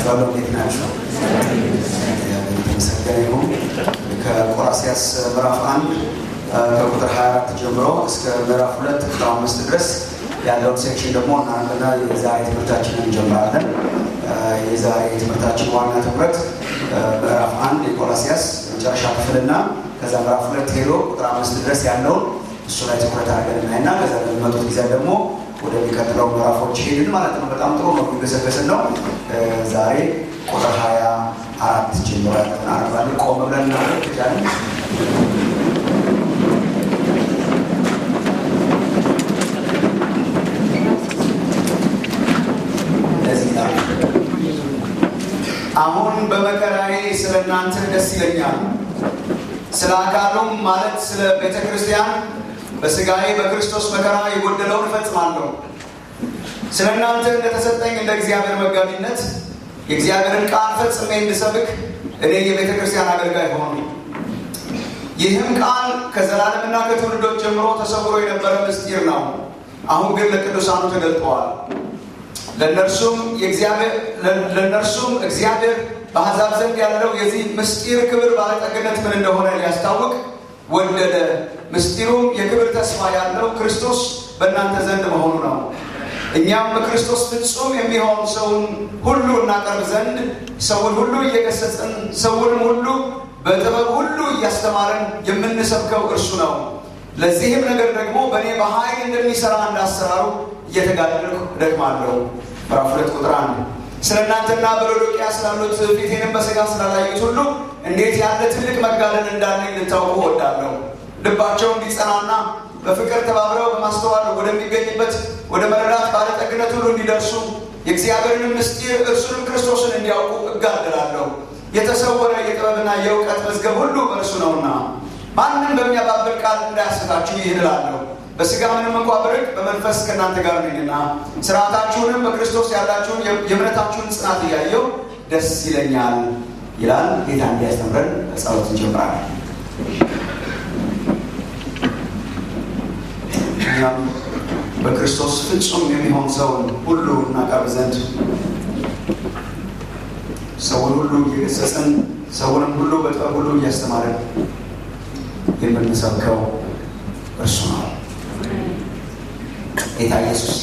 እላችኋለሁ። እንዴት ናችሁ? የተመሰገነ ይሁን። ከቆላስይስ ምዕራፍ አንድ ከቁጥር 24 ጀምሮ እስከ ምዕራፍ ሁለት ቁጥር አምስት ድረስ ያለውን ሴክሽን ደግሞ እናንተና የዛሬ ትምህርታችንን እንጀምራለን። የዛሬ ትምህርታችን ዋና ትኩረት ምዕራፍ አንድ የቆላስይስ መጨረሻ ክፍልና ከዛ ምዕራፍ ሁለት ሄዶ ቁጥር አምስት ድረስ ያለውን እሱ ላይ ትኩረት አድርገን እናይና ከዛ በሚመጡት ጊዜ ደግሞ ወደሚቀጥለው ምዕራፎች ሄድን ማለት ነው። በጣም ጥሩ ነው፣ የሚገሰገስን ነው። ዛሬ ቁጥር ሀያ አራት ጀምሮ ያለውን አነባለን። ቆም ብለን እናደርግ ይቻለን። አሁን በመከራዬ ስለ እናንተ ደስ ይለኛል፣ ስለ አካሉም ማለት ስለ ቤተ ክርስቲያን በስጋዬ በክርስቶስ መከራ የጎደለውን እፈጽማለሁ። ስለ እናንተ እንደተሰጠኝ እንደ እግዚአብሔር መጋቢነት የእግዚአብሔርን ቃል ፈጽሜ እንድሰብክ እኔ የቤተ ክርስቲያን አገልጋይ ሆኑ። ይህም ቃል ከዘላለምና ከትውልዶች ጀምሮ ተሰውሮ የነበረ ምስጢር ነው። አሁን ግን ለቅዱሳኑ ተገልጠዋል። ለእነርሱም እግዚአብሔር በአሕዛብ ዘንድ ያለው የዚህ ምስጢር ክብር ባለጠግነት ምን እንደሆነ ሊያስታውቅ ወደደ። ምስጢሩም የክብር ተስፋ ያለው ክርስቶስ በእናንተ ዘንድ መሆኑ ነው። እኛም በክርስቶስ ፍጹም የሚሆን ሰውን ሁሉ እናቀርብ ዘንድ ሰውን ሁሉ እየገሰጽን ሰውንም ሁሉ በጥበብ ሁሉ እያስተማርን የምንሰብከው እርሱ ነው። ለዚህም ነገር ደግሞ በእኔ በኃይል እንደሚሰራ እንዳሰራሩ እየተጋደልኩ እደክማለሁ። ምዕራፍ ሁለት ቁጥር አንድ ስለ እናንተና በሎዶቅያ ስላሉት ፊቴንም በሥጋ ስላላዩት ሁሉ እንዴት ያለ ትልቅ መጋደል እንዳለኝ ልታውቁ እወዳለሁ። ልባቸው እንዲጸናና በፍቅር ተባብረው በማስተዋል ወደሚገኝበት ወደ መረዳት ባለጠግነት ሁሉ እንዲደርሱ የእግዚአብሔርን ምስጢር እርሱንም ክርስቶስን እንዲያውቁ እጋደላለሁ። የተሰወረ የጥበብና የእውቀት መዝገብ ሁሉ በእርሱ ነውና ማንም በሚያባብል ቃል እንዳያስታችሁ ይህን እላለሁ። በሥጋ ምንም እንኳ ብርቅ በመንፈስ ከእናንተ ጋር ነኝና ስርዓታችሁንም በክርስቶስ ያላችሁን የእምነታችሁን ጽናት እያየው ደስ ይለኛል ይላል። ጌታ እንዲያስተምረን ጸሎት እንጀምራለን። እኛም በክርስቶስ ፍጹም የሚሆን ሰውን ሁሉ እናቀርብ ዘንድ ሰውን ሁሉ እየገሰጽን ሰውንም ሁሉ በጥበብ ሁሉ እያስተማርን የምንሰብከው እርሱ ነው። ጌታ ኢየሱስ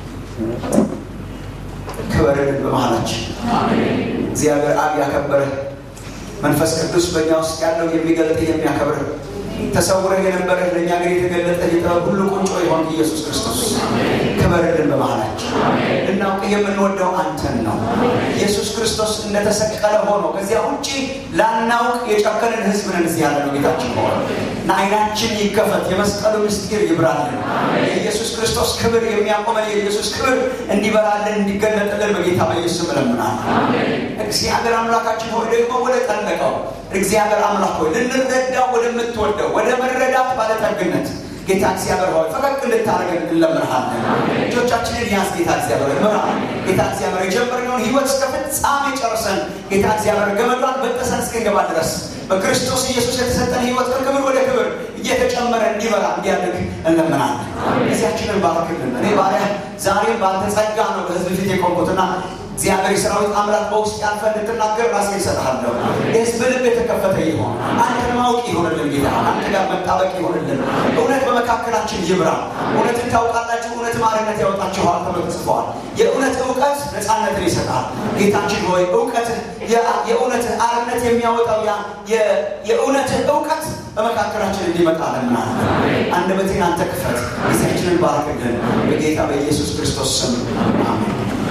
ክበርልን በመሃላችን። እግዚአብሔር አብ ያከበረ መንፈስ ቅዱስ በእኛ ውስጥ ያለው የሚገልጥ የሚያከብር ተሰውረህ የነበረህ ለእኛ ግን የተገለጠ የጥበብ ሁሉ ቁንጮ የሆን ኢየሱስ ክርስቶስ ክበርልን በመሃላችን። ልናውቅ የምንወደው አንተን ነው። ኢየሱስ ክርስቶስ እንደተሰቀለ ሆኖ ከዚያ ውጭ ላናውቅ የጨከንን ሕዝብ ነን እዚህ ያለ ነው ጌታችን ሆነ እና አይናችን ይከፈት፣ የመስቀሉ ምስጢር ይብራልን። የኢየሱስ ክርስቶስ ክብር የሚያቆመን የኢየሱስ ክብር እንዲበራልን እንዲገለጥልን በጌታ በኢየሱስ ስም እለምናለሁ። እግዚአብሔር አምላካችን ሆይ ደግሞ ወደ ጠለቀው እግዚአብሔር አምላክ ሆይ ልንረዳው ወደምትወደው ወደ መረዳት ባለጠግነት ጌታ እግዚአብሔር ሆይ ፈቀቅ እንድታደርገን እንለምንሃለን። ልጆቻችንን ያዝ ጌታ እግዚአብሔር ምራ። ጌታ እግዚአብሔር የጀመርነውን ህይወት እስከ ፍጻሜ ጨርሰን ጌታ እግዚአብሔር ገመዷን በጠሰን እስክንገባ ድረስ በክርስቶስ ኢየሱስ የተሰጠን ህይወት ከክብር ወደ ክብር እየተጨመረ እንዲበራ እንዲያድግ እንለምናለን። ጊዜያችንን ባርክልን። እኔ ባሪያ ዛሬም በአንተ ጸጋ ነው በህዝብ ፊት የቆምኩትና እግዚአብሔር የሰራዊት አምላክ በውስጥ ያልፈ እንድትናገር ራሴ ይሰጥሃለሁ። የህዝብ ልብ የተከፈተ ይሆን አንተን ማወቅ ይሆንልን ጌታ፣ አንተ ጋር መጣበቅ ይሆንልን። እውነት በመካከላችን ይብራ። እውነትን ታውቃላችሁ፣ እውነት ማርነት ያወጣችኋል ተብሎ ተጽፏል። የእውነት እውቀት ነፃነትን ይሰጣል። ጌታችን ሆይ እውቀት የእውነት አርነት የሚያወጣው የእውነት እውቀት በመካከላችን እንዲመጣ ለምናለን። አንደበቴን አንተ ክፈት፣ ጊዜያችንን ባርክልን። በጌታ በኢየሱስ ክርስቶስ ስም አሜን።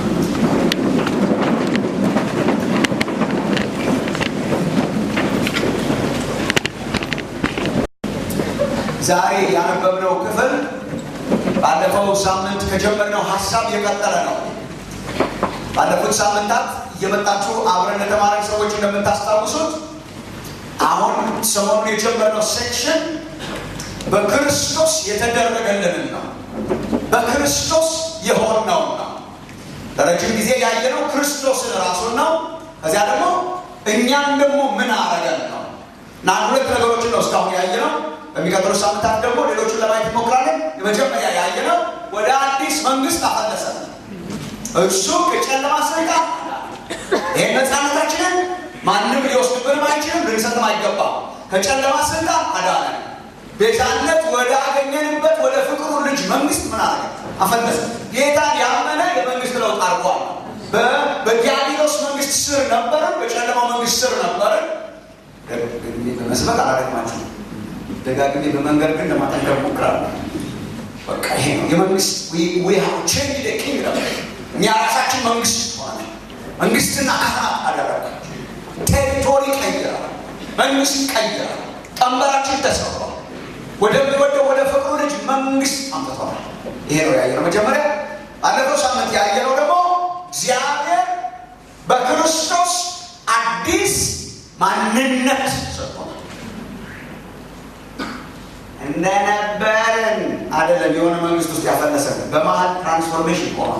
ዛሬ ያነበብነው ክፍል ባለፈው ሳምንት ከጀመርነው ሀሳብ የቀጠለ ነው። ባለፉት ሳምንታት እየመጣችሁ አብረን የተማረን ሰዎች እንደምታስታውሱት አሁን ሰሞኑን የጀመርነው ሴክሽን በክርስቶስ የተደረገልንን ነው። በክርስቶስ የሆነው ነው። ለረጅም ጊዜ ያየነው ክርስቶስን ራሱን ነው። ከዚያ ደግሞ እኛን ደግሞ ምን አረገን ነው እና ሁለት ነገሮችን ነው እስካሁን ያየነው። በሚቀጥሉ ሳምንታት ደግሞ ሌሎቹን ለማየት እንሞክራለን። የመጀመሪያ ያየነው ወደ አዲስ መንግስት አፈለሰ። እሱ ከጨለማ ስልጣን ይሄ ይህን ነፃነታችንን ማንም ሊወስድብንም አይችልም፣ ልንሰጥም አይገባም። ከጨለማ ስልጣን አዳነን። ቤዛነት ወደ አገኘንበት ወደ ፍቅሩ ልጅ መንግስት ምን አለ አፈለሰ። ጌታን ያመነ የመንግስት ለውጥ አድርጓል። በዲያብሎስ መንግስት ስር ነበርን፣ በጨለማው መንግስት ስር ነበርን። በመስበክ አላደግማችሁም፣ ደጋግሜ በመንገድ ግን ለማጠንከር ሞክራለሁ። በቃ ይሄ ነው የመንግስት ቼንጅ ኪንግደም እኛ ራሳችን መንግስት ሆነ መንግስትና ካህናት አደረገ። ቴሪቶሪ ቀይራል፣ መንግስት ቀይራል፣ ቀንበራችን ተሰብሯል። ወደሚወደው ወደ ፍቅሩ ልጅ መንግስት አምጥተዋል። ይሄ ነው ያየነው መጀመሪያ። ባለፈው ሳምንት ያየነው ደግሞ እግዚአብሔር በክርስቶስ አዲስ ማንነት ሰጥቷል። እንደነበርን አይደለም የሆነ መንግስት ውስጥ ያፈለሰን በመሀል ትራንስፎርሜሽን ሆኗል።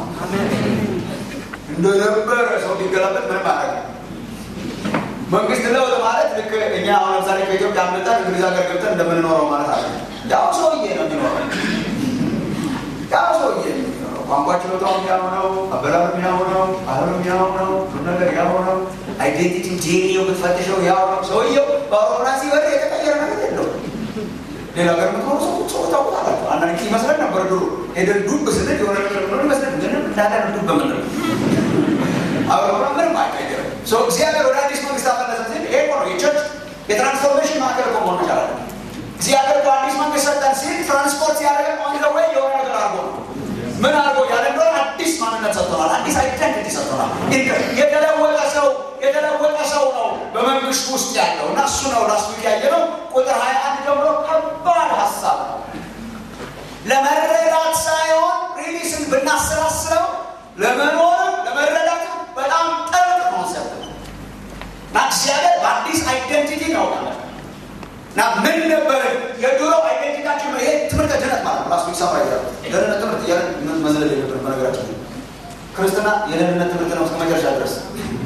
እንደነበረ ሰው ቢገላበት ምንም አያደርግ መንግስት ለውጥ ማለት ልክ እኛ አሁን ለምሳሌ ከኢትዮጵያ አምልጠን እንግሊዝ ሀገር ገብተን እንደምንኖረው ማለት አለ። ያው ሰውዬ ነው የሚኖረው። ያው ሰውዬ ነው የሚኖረው። ቋንቋ ችሎታው ያው ነው፣ አበላሉ ያው ነው፣ ባህሉ ያው ነው፣ ሁሉ ነገር ያው ነው። አይዴንቲቲ ጄኒው ብትፈትሸው ያው ነው። ሰውየው በአውሮፕላን ሲበር የተቀየረ ነገር የለው። ሌላ ሀገር የምትኖሩ ሰው ሰው ታውቁታላችሁ። አንዳንድ ጊዜ ይመስለን ነበር ድሮ ሄደን ዱብ ስንል የሆነ ነገር ሆኖ ይመስለን ምንም እንዳለ ዱብ በምንለው አውሮፕላን ምንም አይቀየርም። እግዚአብሔር ወደ አዲስ መንግስት አፈለሰ ሲል ይሄ ነው የቸርች የትራንስፎርሜሽን ማዕከል እኮ መሆን መቻል አለ። እግዚአብሔር በአዲስ መንግስት ሰጠን ሲል ትራንስፖርት ሲያደርገን ኦን ዘ ዌይ የሆነ ነገር አድርጎ ነው። ምን አድርጎ ያለ እንደሆነ አዲስ ማንነት ሰጥቶናል። አዲስ አይደንቲቲ ሰጥቶናል። የተለወጠ ሰው የተለወጠ ሰው ነው በመንግስት ውስጥ ያለው እና እሱ ነው ላስቱ ያየ ነው። ቁጥር ሀያ አንድ ጀምሮ ከባድ ሀሳብ ነው ለመረዳት ሳይሆን ሪሊስን ብናሰላስለው ለመኖርም ለመረዳት በጣም ጥልቅ ኮንሰፕት ነው እና እግዚአብሔር በአዲስ አይደንቲቲ ነው ማለት እና ምን ነበር የድሮ አይደንቲታችን ነው። ይሄ ትምህርት ድነት ማለት ነው። ራሱ ይሰማ ይዛል ደህንነት ትምህርት እያለ መዝለል የነበር በነገራችን ክርስትና የደህንነት ትምህርት ነው እስከ መጨረሻ ድረስ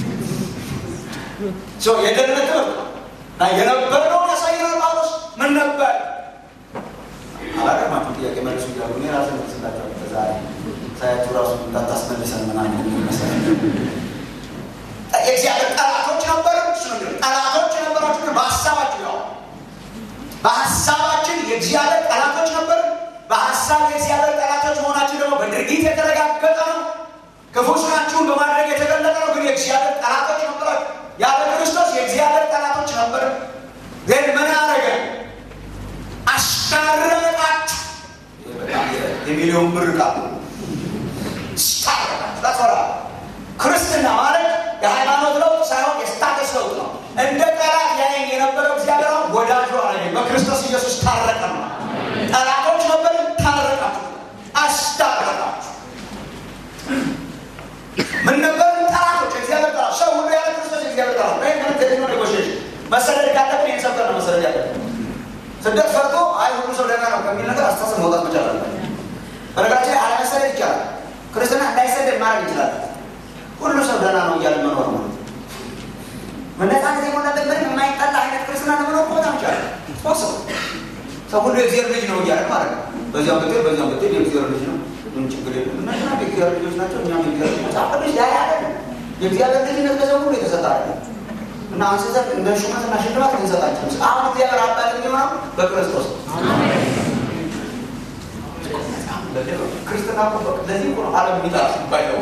የደህንነት ትምህርት ነው እና የነበረውን ያሳየናል። ጳውሎስ ምን ነበር አላቀማችሁ ጥያቄ መልሱ እያሉ እኔ ራሴ መልስላቸው ዛሬ ሳያችሁ ራሱ እንዳታስመልሰን ምናምን ይመስላል። የእግዚአብሔር ጠላቶች ነበሩ። እሱ ነው ጠላቶች የነበራችሁ ግን በሀሳባችሁ ያው በሀሳባችን የእግዚአብሔር ጠላቶች ነበር። በሀሳብ የእግዚአብሔር ጠላቶች መሆናችን ደግሞ በድርጊት የተረጋገጠ ነው። ክፉ ስራችሁን በማድረግ የተገለጠ ነው። ግን የእግዚአብሔር ጠላቶች ነበራችሁ። ያለ ክርስቶስ የእግዚአብሔር ጠላቶች ነበር። ግን ምን አረገ? አስታረቃችሁ። የሚሊዮን ብር ቃል ስታረቃችሁ ክርስትና ማለት የሃይማኖት ለውጥ ሳይሆን የስታተስ ለውጥ ነው። እንደ ጠላት ያየኝ የነበረው እግዚአብሔር ወዳጁ አረገኝ። በክርስቶስ ኢየሱስ ታረቀ ነው። ጠላቶች ነበር፣ ታረቃችሁ፣ አስታረቃችሁ። ምን ነበር? ጠላቶች፣ እግዚአብሔር ጠላት። ሰው ሁሉ ያለ ክርስቶስ እግዚአብሔር ጠላት። ይህ ምንም ተደግሞ ኔጎሽሽን መሰደድ ካለብን ይህን ሰብከን ነው መሰደድ ያለብን። ስደት ፈርቶ አይ ሁሉ ሰው ደህና ነው ከሚል ነገር አስተሳሰብ መውጣት መቻል አለበት። በነገራችን ላይ አለመሰደድ ይቻላል። ክርስትና እንዳይሰደድ ማድረግ እንችላለን። ሁሉ ሰው ደህና ነው እያለ መኖር ማለት መነጻነት የሞላበት ምንም የማይጠላ አይነት ክርስትና ለመኖር ቦታ ይቻላል። ፖስብ ሰው ሁሉ የእግዚአብሔር ልጅ ነው እያለ ማለት ነው። በዚያም ብትል በዚያም ብትል የእግዚአብሔር ልጅ ነው፣ ምን ችግር የለም። እነኛ የእግዚአብሔር ልጆች ናቸው፣ እኛም የእግዚአብሔር ልጆች ቅዱስ ላይ አለ የእግዚአብሔር ልጅነት ለሰው ሁሉ የተሰጠ አለ እና አንስሰት እንደ ሹመትና ሽልማት ልንሰጣቸው አሁን እግዚአብሔር አባት የሚሆነው በክርስቶስ ክርስትና ለዚህ እኮ ነው ዓለም የሚጠላት ባይለው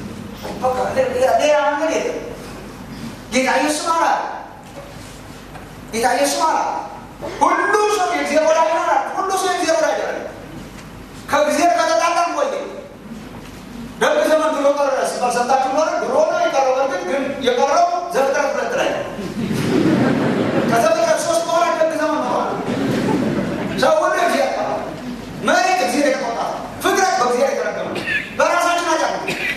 ሌላ መንገድ የለም። ጌታ ኢየሱስ ማለት ጌታ ኢየሱስ ማለት ሁሉ ሰው የእግዚአብሔር ወዳጅ ነው። ሁሉ ሰው የእግዚአብሔር ወዳጅ ነው። ከእግዚአብሔር ከተጣላን ቆየ ደግ ዘመን ድሮ ቀረ ሲባል ሰምታችሁ ኖረ። ድሮ ነው የቀረው። በእርግጥ ግን የቀረው ዘፍጥረት ሁለት ላይ ነው። ከዘፍጥረት ሶስት በኋላ ደግ ዘመን ኖሯል። ሰው ሁሉ እግዚአብሔር መሬት እግዚአብሔር የተቆጣ ፍጥረት በእግዚአብሔር የተረገመ በራሳችን አጫ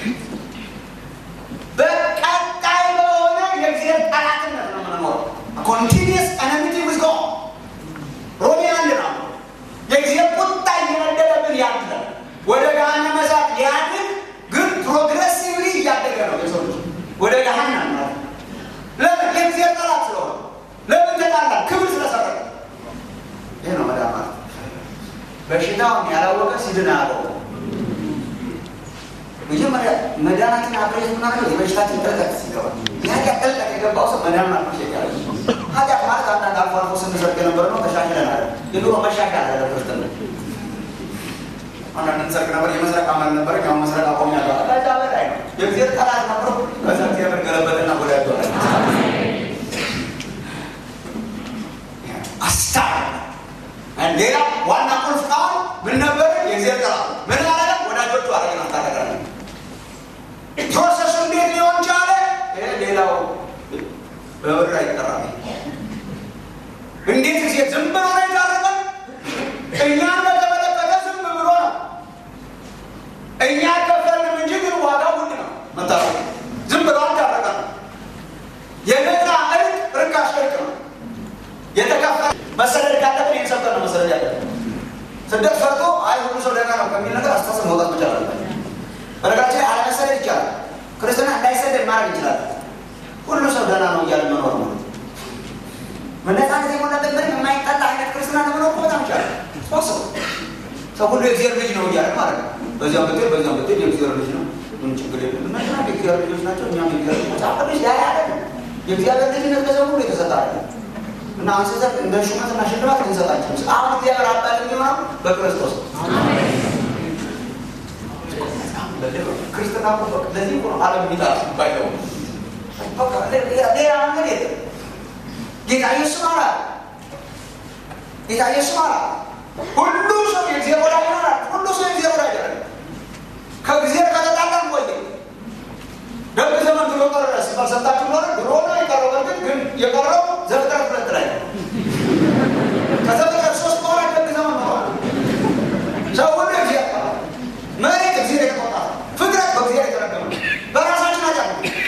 በቀጣይ በሆነ የእግዚአብሔር ጠላትነት ነው የምንኖረው። ኮንቲኒየስ ኤነሚቲ ዊዝ ጎድ ሮሜ አንድ ነው። የእግዚአብሔር ቁጣ እየነደደብን ያለ ወደ ገሃነመ እሳት ሊያድግ ግን ፕሮግሬሲቭሊ እያደገ ነው የሰው ልጅ ወደ ገሃነም ነው። ለምን? የእግዚአብሔር ጠላት ስለሆነ። ለምን ተጣላ? ክብር ስለሰረቀ። ይህ ነው መዳን ማለት። በሽታውን ያላወቀ ሲድን አያውቀውም። መጀመሪያ መዳናችን አፕሬት ምናደርገው የበሽታችን ጥልቀት ሲገባ ያ የኃጢአት ጥልቀት የገባው ሰው መዳን አፕሪሼት ያለ ኃጢአት ማለት አንዳንድ አልፎ አልፎ ስንሰርቅ የነበረ ነው። ተሻሽለን አለ የድሮ መሻሻል አለ ክርስትና አንዳንድ እንሰርቅ ነበር። የመስረቅ አመል ነበር። ያው መስረቅ አቆም ያለ ከዛ በላይ ነው። የእግዚአብሔር ጠላት ነበሩ። ከዛ እግዚአብሔር ገለበጠና ወዳጅ ሆነ። አስታር ሌላ ዋና ቁልፍ ቃል ምን ነበር? የእግዚአብሔር ጠላት ምን አለ? ወዳጆቹ አረግን አስታረቀን። ፕሮሰሱ እንዴት ሊሆን ቻለ? ይሄ ሌላው በብር አይጠራም። እንዴት ጊዜ ዝም ብሎ ነው የታረቀን? እኛን በተመለከተ ዝም ብሎ ነው። እኛ ከፈልንም እንጂ ግን ዋጋው ውድ ነው። መታረቅ ዝም ብሎ አልታረቀን። የነፃ እርቅ ርካሽ እርቅ ነው። የተከፈለ መሰደድ ካለብን ይህን ሰብከን ነው መሰደድ ያለብን። ስደት ፈርቶ አይ ሁሉ ሰው ደህና ነው ከሚል ነገር አስተሳሰብ መውጣት መቻል አለበት። በነገራችን ላይ አለመሰደድ ይቻላል። ክርስትና እንዳይሰደድ ማድረግ እንችላለን። ሁሉ ሰው ደህና ነው እያለ መኖር ነው። መነጻነት የሞላበት ምንም የማይጠላ አይነት ክርስትና ለመኖር በጣም ይቻላል። ሶስት ሰው ሁሉ የእግዚአብሔር ልጅ ነው እያለ ማለት ነው። በዚያም ብትል በዚያም ብትል የእግዚአብሔር ልጅ ነው። ምን ችግር የለም። እነሱና የእግዚአብሔር ልጆች ናቸው። እኛም የእግዚአብሔር መጽሐፍ ቅዱስ ያ ያለ የእግዚአብሔር ልጅነት በሰው ሁሉ የተሰጠ አለ እና አንስተን እንደ ሹመትና ሽልማት ልንሰጣቸው አሁን እግዚአብሔር አባት የሚሆነው በክርስቶስ ክርስትና ለዚህ እኮ ነው ዓለም የሚጠራ ባይለው ሌላ መንገድ የለም። ጌታ ኢየሱስ ማለት ጌታ ኢየሱስ ማለት ሁሉ ሰው የእግዚአብሔር ወዳጅ ይሆናል። ሁሉ ሰው የእግዚአብሔር ወዳጅ ይሆናል። ከእግዚአብሔር ከተጣላን ቆየ ደግ ዘመን ድሮ ቀረ ሲባል ሰምታችሁ ኖረ። ድሮ ነው የቀረው። በርግጥ ግን የቀረው ዘፍጥረት ሁለት ላይ ነው። ከዘፍጥረት ሶስት በኋላ ደግ ዘመን ኖሯል። ሰው ሁሉ እግዚአብሔር መሬት እግዚአብሔር የተቆጣ ፍጥረት በእግዚአብሔር የተረገመ በራሳችን አጫ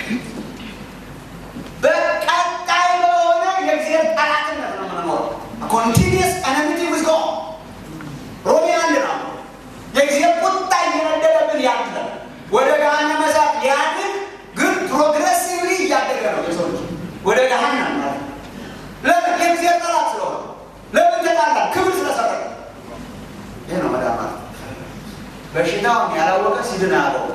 በቀጣይ በሆነ የእግዚአብሔር ጠላትነት ነው የምንኖረው። ኮንቲኒየስ ኤነሚቲ ዊዝ ጎድ ሮሜ አንድ ነው። የእግዚአብሔር ቁጣ እየነደደብን ያለ ወደ ገሃነመ እሳት ሊያድግ ግን ፕሮግሬሲቭሊ እያደገ ነው የሰው ልጅ ወደ ገሃነም ማለት ለምን? የእግዚአብሔር ጠላት ስለሆነ። ለምን ተጣላ? ክብር ስለሰራ። ይህ ነው መዳን ማለት። በሽታውን ያላወቀ ሲድን ያለው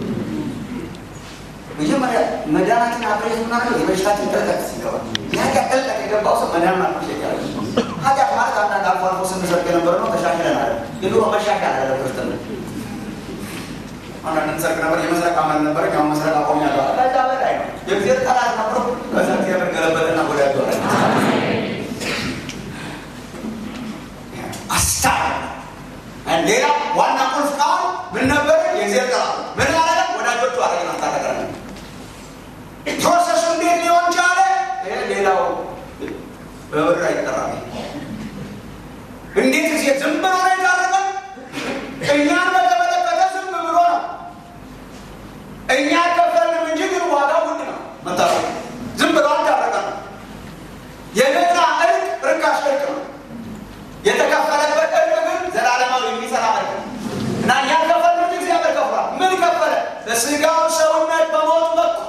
መጀመሪያ መዳናችን አብሬት ምናደርገው የበሽታችን ጥልቀት ሲገባ የኃጢአት ጥልቀት የገባው ሰው መዳን አፕሪሼት ያለ ኃጢአት ማለት አንዳንድ አልፎ አልፎ ስንሰርቅ የነበረ ነው። ተሻሽለን አለ የድሮ መሻሻል አለ ክርስትና አንዳንድ እንሰርቅ ነበር። የመስረቅ አመል ነበር። ያው መስረቅ አቆም ያለ ከዛ በላይ ነው። የእግዚአብሔር ጠላት ነበሩ። ከዛ እግዚአብሔር ገለበጠና ወዳጅ ሆነ። አስታር ሌላ ዋና ቁልፍ ቃል ምን ነበር? የእግዚአብሔር ጠላት ምን አለ? ወዳጆቹ አረግን አስታረቀን። ፕሮሰሱ እንዴት ሊሆን ቻለ? ይሄ ሌላው በብር አይጠራም። እንዴት ጊዜ ዝም ብሎ ነው የታረቀን? እኛን በተመለከተ ዝም ብሎ ነው። እኛ ከፈልንም እንጂ ግን ዋጋው ውድ ነው። መታረቅ ዝም ብሎ አልታረቀን። የነፃ እርቅ ርካሽ እርቅ ነው። የተከፈለበት እርቅ ግን ዘላለማዊ የሚሰራ እርቅ ነው እና እኛ ከፈልንም እግዚአብሔር ከፍሏል። ምን ከፈለ? በስጋው ሰውነት በሞት በኩል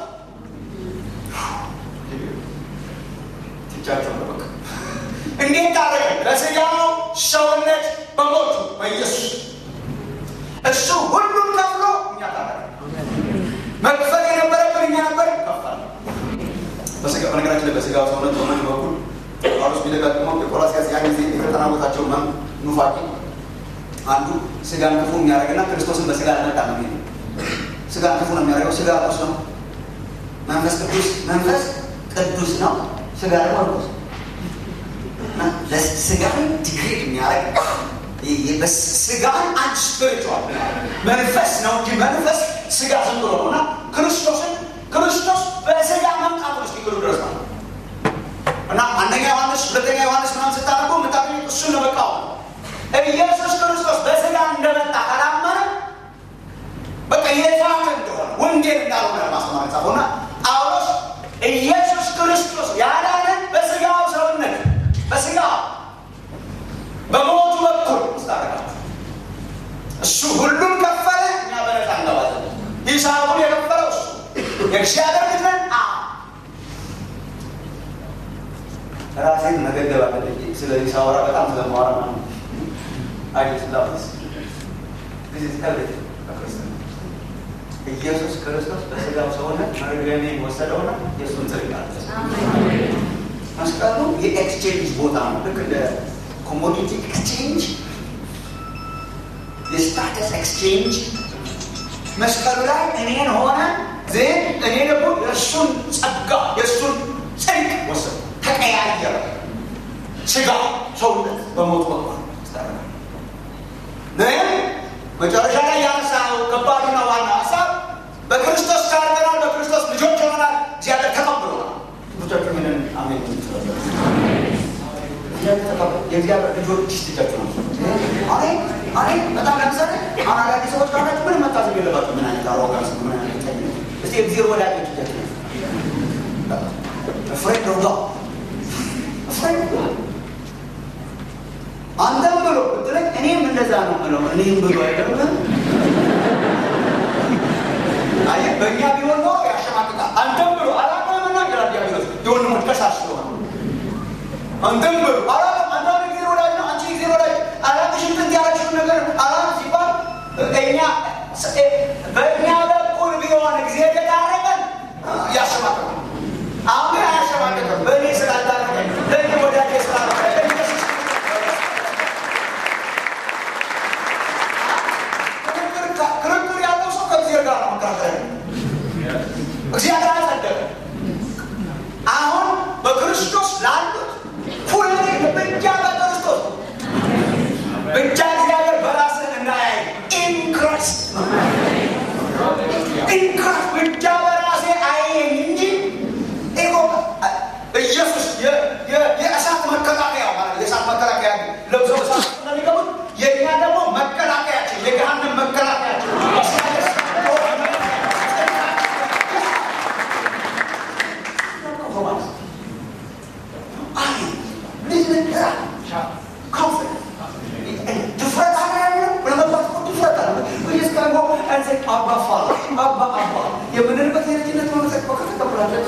ትቻቸው በቃ እንዴት ታረቀ? በስጋው ሰውነት በሞቱ በኢየሱስ እሱ ሁሉን ከፍሎ እኛ ታረቀ። መክፈል የነበረብን እኛ ነበር ከፈል በስጋ በነገራችን ላይ በስጋው ሰውነት በሞቱ በኩል ጳውሎስ ቢደጋግመው የቆላስይስ ያን ጊዜ የተጠናወታቸው መም ኑፋቂ አንዱ ስጋን ክፉ የሚያደርግና ክርስቶስን በስጋ ለመጣ ነው የሚለው ስጋን ክፉ ነው የሚያደርገው። ስጋ ርኩስ ነው። መንፈስ ቅዱስ መንፈስ ቅዱስ ነው። ስጋ ደግሞ ርኩስ ስጋን ዲግሬድ የሚያደርግ ስጋን አንድ ስፒሪቹዋል መንፈስ ነው እንጂ መንፈስ ስጋ ዝም ብሎ ነው እና ክርስቶስን ክርስቶስ በስጋ መምጣቱ እስኪክሉ ድረስ ነው እና አንደኛ ዮሐንስ ሁለተኛ ዮሐንስ ምናምን ስታደርጉ የምታገኙ እሱን ለመቃወም ኢየሱስ ክርስቶስ በስጋ እንደመጣ ካላመነ በቃ የዛት እንደሆነ ወንጌል እንዳልሆነ ለማስተማር ጻፈው እና ጳውሎስ ኢየሱስ ክርስቶስ ያዳነን በስጋው ሰውነት በስጋ በሞቱ በኩል ስታረጋችሁ እሱ ሁሉም ከፈለ፣ እኛ በነፃ እንገባለን። ሂሳቡን የከፈለው እሱ የእግዚአብሔር ልጅ ነን። ራሴን መገደብ አለብኝ። ስለዚህ ሳወራ በጣም ስለማወራ ነው። አይ ስላስ ኢየሱስ ክርስቶስ በስጋው ሰውነት መርገሜን ወሰደውና የእሱን ጽድቅ አለበሰ። መስቀሉ የኤክስቼንጅ ቦታ ነው። ልክ እንደ ኮሞዲቲ ኤክስቼንጅ፣ የስታተስ ኤክስቼንጅ መስቀሉ ላይ እኔን ሆነ ዜን እኔ ደግሞ የእሱን ጸጋ የእሱን ጽድቅ ወሰዱ። ተቀያየረ። ስጋ ሰውነት በሞት ወጥቷል። ግን መጨረሻ ላይ ያነሳው ከባዱና ዋና ሀሳብ በክርስቶስ ታርቀናል፣ በክርስቶስ ልጆች ሆነናል፣ እግዚአብሔር ተቀብሎናል። ብዙቻችሁ ምንን አሜን የእግዚአብሔር ልጆች ልጃችሁ ነው። አኔ አኔ በጣም ለምሳሌ አሁን አዳዲስ ሰዎች ካላችሁ ምንም መታዘብ የለባችሁ። ምን አይነት አሮጋንስ ምን አይነት ጠኝነት እስቲ እግዚአብሔር ወዳጆች ልጃችሁ ነው። ፍሬንድ ኦፍ ጋድ ፍሬንድ ኦፍ ጋድ አንተም ብሎ ብትለኝ እኔም እንደዛ ነው ብለው እኔም ብሎ አይደለም። አየህ በእኛ ቢሆን ኖሮ ያሸማቅቃል። አንተም ብሎ አላውቅምና ይላል ዲያብሎስ የወንድሞች ከሳሽ ስለሆነ አንተም ብሎ አላውቅም አንተ ጊዜ ወዳጅ ነው አንቺ ጊዜ ወዳጅ አላውቅሽም ጥንት ያላችሁን ነገር አላውቅም ሲባል እኛ በእኛ በኩል ቢሆን ጊዜ የዳረገን ያሸማቅቃል። አሁን ግን አያሸማቅቅም። በእኔ ስላልዳረገን ለእኔ ወዳጅ ስላልዳረገን ክርክር ያለው ሰው ከእግዚአብሔር ጋር ነው መከራከር። እግዚአብሔር አጸደቀ። አሁን በክርስቶስ ላሉት ሁሌ ብቻ በክርስቶስ ብቻ እግዚአብሔር በራስን እናያይ ኢን ክራይስት ኢን ክራይስት ብቻ በራሴ አየኝ እንጂ ኢጎ ኢየሱስ የእሳት መከላከያ ማለት የእሳት መከላከያ ለብሰው እሳት ስለሚገቡት የእኛ ደግሞ መከላከያችን የገሃነም መከላከያችን የምንልበት የልጅነት መመሰቅ ከተቀብላለ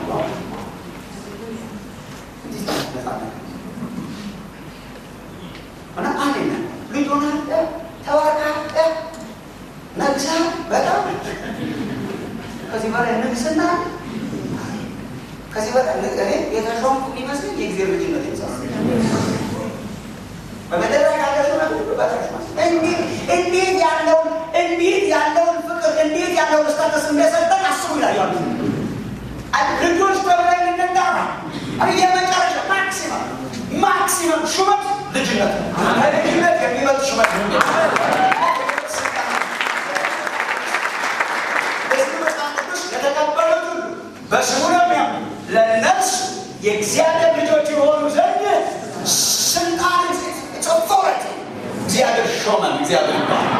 እና አንድ ልጅ ሆነህ ተባረካህ ነግሰህ በጣም ከዚህ በላይ ንግስና ከዚህ በላይ እኔ የተሾምኩ የሚመስለኝ የጊዜ ልጅነት ይመስላል። በመደረሻ እንዴት ያለውን እንዴት ያለውን ፍቅር እንዴት ያለውን ስታተስ እንደሰጠን አስቡ ይላል ያሉ ልጆች ተብለን እንጠራ የመጨረሻ ማክሲመም ማክሲመም ሹመት ልጅነት ከልጅነት የሚበልጥ ሹመት ለተቀበሉት ሁሉ በስሙ ለሚያምኑ ለነፍሱ የእግዚአብሔር ልጆች የሆኑ ዘንድ ስልጣን ጸፎረት እግዚአብሔር ሾመን። እግዚአብሔር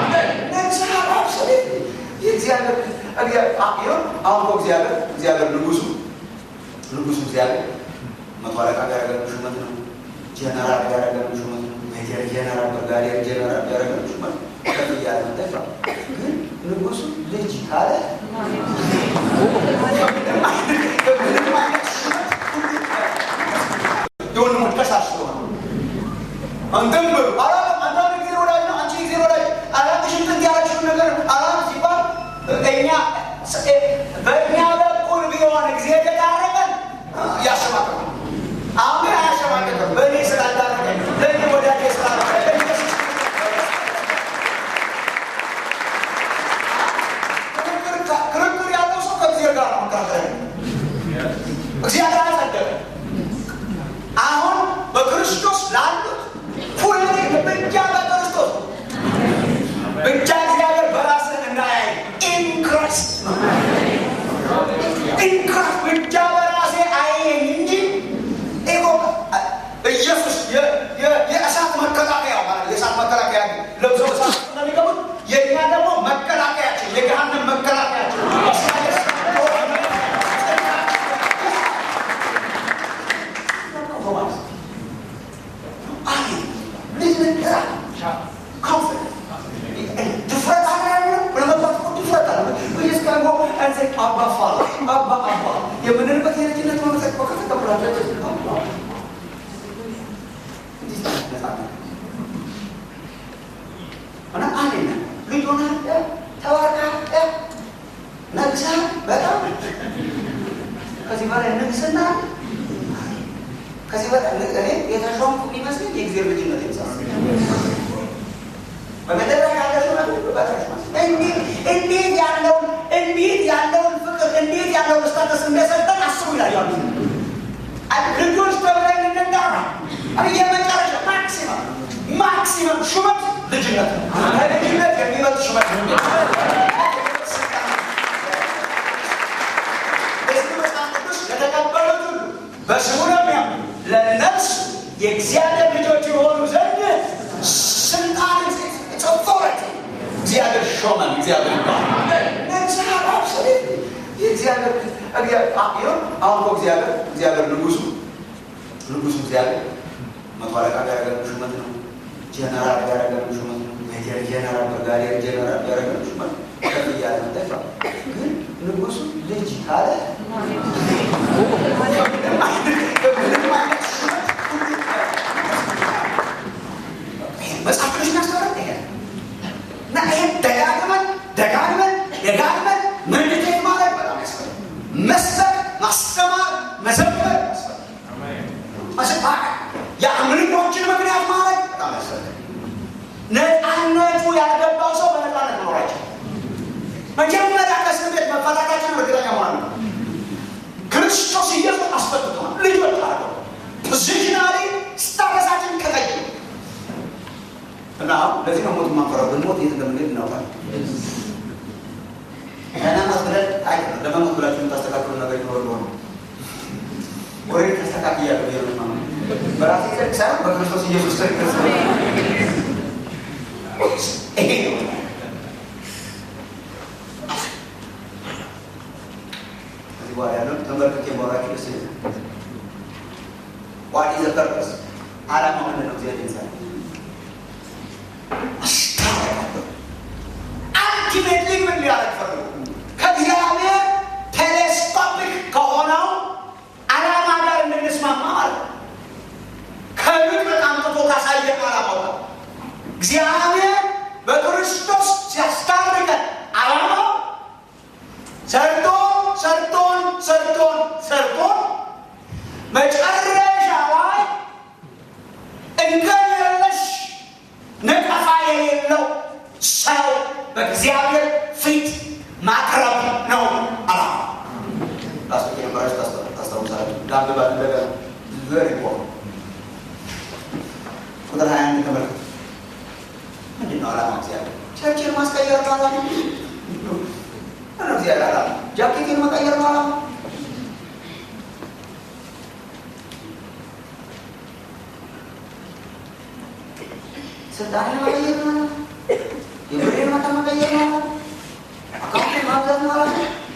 አሁን እኮ እግዚአብሔር እግዚአብሔር ንጉሱ ንጉሱ እግዚአብሔር መቶ አለቃ ያደረገን ሹመት ነው። ጀነራል ያደረገን ሹመት ነው። ሜጀር ጀነራል፣ ብርጋዴር ጀነራል ያደረገን ሹመት ከፍ እያለ መጠፋ ግን ንጉሱ ልጅ ካለ የወንድሞች ከሳሽ ስለሆነ አንተም ብሎ አላውቅም አንተ ጊዜ ወዳጅ ነው አንቺ ጊዜ ወዳጅ አላውቅሽም ጥንት ያላችሁን ነገር አላውቅም ሲባል እኛ በእኛ በኩል ቢሆን ጊዜ የዳረገን ያሸማቅቃል። አሁን ግን አያሸማቅቅም። በእኔ ስላልዳረገን ለእኔ ወዳጅ ስላልዳረገን ክርክር ያለው ሰው ከእግዚአብሔር ጋር ነው መከራከር። እግዚአብሔር አጸደቀ። አሁን በክርስቶስ ላሉት ሁሌ ብቻ በክርስቶስ ብቻ እግዚአብሔር በራስን እናያይ ኢን ክራይስት ኢን ክራይስት ብቻ በራሴ አየኝ እንጂ ኢጎ ኢየሱስ የእሳት መከላከያ ማለት የእሳት መከላከያ ለብሰው እሳት ስለሚገቡት የእኛ ደግሞ መከላከያችን የገሃነም መከላከያችን የምንልበት የልጅነት መመሰቅ ከተቀብላለ እና አንድ ልጅ ሆነህ ተባረካህ ንግስና ከዚህ በጣም እኔ የተሾምኩ የሚመስለኝ የእግዚአብሔር ልጅነት ይመስላል። በመጨረሻ ያለ ሹመት ሁሉ በታች ማለት ነው። እንዴት እንዴት ያለውን እንዴት ያለውን ፍቅር እንዴት ያለውን ስታተስ እንደሰጠን አስቡ ይላል ያሉ ልጆች ተብለን እንጋራ የመጨረሻ ማክሲመም ማክሲመም ሹመት ልጅነት ነው። ከልጅነት የሚመጥ ሹመት ነው። በዚህ መጽሐፍ ቅዱስ ለተቀበሉት ሁሉ በስሙ ለሚያምኑ ለነፍስ የእግዚአብሔር ልጆች የሆኑ ዘንድ ስልጣን ኦቶሪቲ እግዚአብሔር ሾመን። እግዚአብሔር ይባላል። የእግዚአብሔር አሁን እኮ እግዚአብሔር እግዚአብሔር ንጉሱ ንጉሱ እግዚአብሔር መቶ አለቃ ያደረገን ሹመት ነው። ጀነራል ያደረገን ሹመት ነው። ሜጀር ጀነራል፣ ብርጋዴር ጀነራል ያደረገን ሹመት ከፍ እያለ መጠፋ ግን ንጉሱ ልጅ ካለ መጽሐፍ ቅዱስ የሚያስተምረን ይሄ እና ይሄን ደጋግመን ደጋግመን ደጋግመን ምንድቴት ማለት በጣም ያስፈልጋል። መስበክ፣ ማስተማር፣ መዘመር ያስፈልጋል። የአምልኮችን ምክንያት ማለት በጣም ያስፈልጋል። ነፃነቱ ያልገባው ሰው በነፃነት መኖራቸው መጀመሪያ ከእስር ቤት መፈታታችን እርግጠኛ መሆን ነው። ክርስቶስ ኢየሱስ አስፈትቶናል። ልጆች አለ ፖዚሽናሊ ስታተሳችን ከቀይ እና ለዚህ ነው ሞት የማንፈራው። ብንሞት የት እንደምንሄድ እናውቃለን። ለመሞት ብለን አይ ለመሞት ብላችሁ የምታስተካክሉ ነገር ይኖር ሆነ ወሬ ተስተካክያለሁ ብዬ ነው በራሴ ጽድቅ ሳይሆን በክርስቶስ ኢየሱስ ጽድቅ ይሄ ነው ከዚህ በኋላ ያለው ተንበርክኬ ማውራችሁ ደስ ይላል። ዋት ኢዝ ዘ ፐርፐስ ዓላማው ምንድን ነው? እግዚአብሔር ይንሳል አልቲሜትሊ ምን ሊያደርግ ፈልጎ ከእግዚአብሔር ቴሌስኮፒክ ከሆነው ዓላማ ጋር እንድንስማማ ማለት ነው። ከርቀት አምጥቶ ካሳየን ዓላማው ጋር እግዚአብሔር በክርስቶስ ሲያስታርቀን ዓላማው ሰርቶን ሰርቶን ሰርቶን ሰርቶን መጨረሻ ላይ እንከን የለሽ ነቀፋ የሌለው ሰው በእግዚአብሔር ፊት ማቅረብ ነው ዓላማ። ላስቶች የነበራች ታስታውሳለች። ለአንብባት እንደገና ዘር ይቆም ቁጥር ሀያ አንድ ተመልከቱ። ምንድን ነው ዓላማ? እግዚአብሔር ቸርችን ማስቀየር ነው ዓላማ። ምነው እግዚአብሔር ዓላማ ጃኬቴን መቀየር ነው ዓላማ። ስልጣኔን መቀየር ነው ዓላማ። የብሬን መጠን መቀየር ነው ዓላማ። አካውንቴን ማብዛት ነው ዓላማ።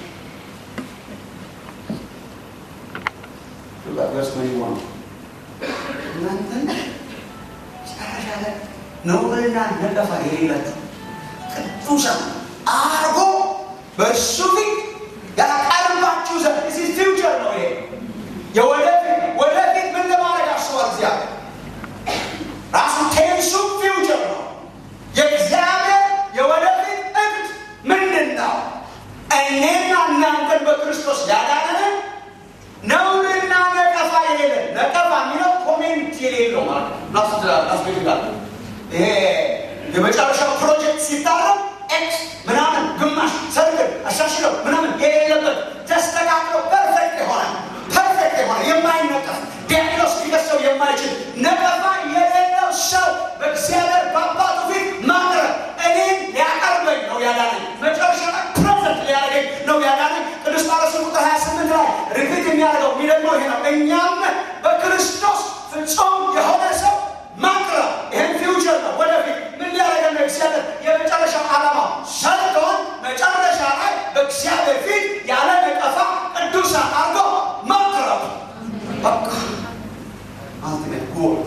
ቨርስ ምን ይሆን እናንተን መጨረሻ ላይ ነውርና ነቀፋ የሌላችሁ ቅዱሳን አርጎ በእርሱ ፊት ያቀርባችሁ ዘንድ ዚህ ፊውቸር ነው። ይሄ የወደፊት ወደፊት ምን ለማድረግ አስቧል እግዚአብሔር ራሱ ቴንሱ ፊውቸር ነው። የእግዚአብሔር የወደፊት እቅድ ምንድን ነው? እኔና እናንተን በክርስቶስ ያዳነን ነውርና ነቀፋ የሌለን ነቀፋ የሚለው ኮሜንት የሌለው ማለት ነው። ናስቤትጋል ይሄ የመጨረሻው ፕሮጀክት ሲታረም ኤክስ ምናምን ግማሽ ሰርክል አሻሽለው ምናምን የሌለበት ተስተካክሎ ፐርፌክት የሆነ ፐርፌክት የሆነ የማይነቀፍ ዲያግኖስ ሊከሰው የማይችል ነቀፋ የሌለው ሰው በእግዚአብሔር በአባቱ ፊት ማቅረብ እኔን ሊያቀርበኝ ነው ያዳነኝ። መጨረሻ ላይ ፕሬዘንት ሊያደርገኝ ነው ያዳነኝ። ቅዱስ ጳውሎስ ቁጥር 28 ላይ ሪፒት የሚያደርገው የሚደግመው ይሄ ነው። እኛም በክርስቶስ ፍጹም የሆነ ሰው ማቅረብ ይህን ፊውቸር ነው። ወደፊት ምን ሊያደርገን ነው? እግዚአብሔር የመጨረሻው ዓላማ ሰርቶን መጨረሻ ላይ በእግዚአብሔር ፊት ያለ ነቀፋ ቅዱሳን አድርጎ ማቅረብ በቃ አልቲሜት ጎል።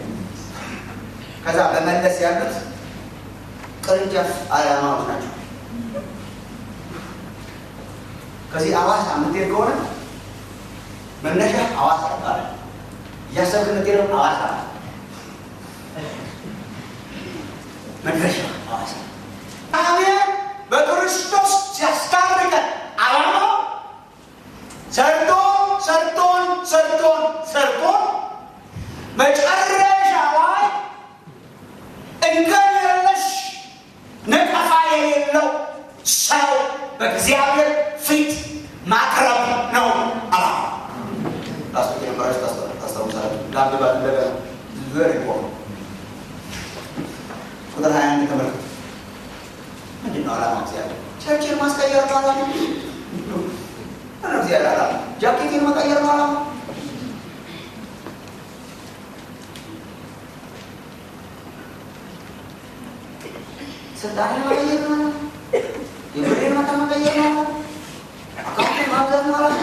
ከዛ በመለስ ያሉት ቅርንጫፍ ዓላማዎች ናቸው። ከዚህ አዋሳ የምትሄድ ከሆነ መነሻ አዋሳ ይባላል። እያሰብክ የምትሄደው አዋሳ ነው። መድረሻ ሐዋሳ እግዚአብሔር በክርስቶስ ሲያስታርቀን ዓላማው ሰርቶን ሰርቶን ሰው በእግዚአብሔር ፊት ማቅረብ ነው አላማ። ራሱ የነበራችሁ ታስታውሳላችሁ። ለአንብባት እንደገና ቨሪ ኢምፖርታንት ቁጥር ሀያ አንድ ተመልከቱ። ምንድን ነው አላማ? እግዚአብሔር ቸርችን ማስቀየር ነው አላማ። ምነው እግዚአብሔር አላማ? ጃኬቴን መቀየር ነው አላማ። ስልጣኔ መቀየር ነው አላማ። የብሬን መጠን መቀየር ነው አላማ። አካውንትን ማብዛት ነው አላማ።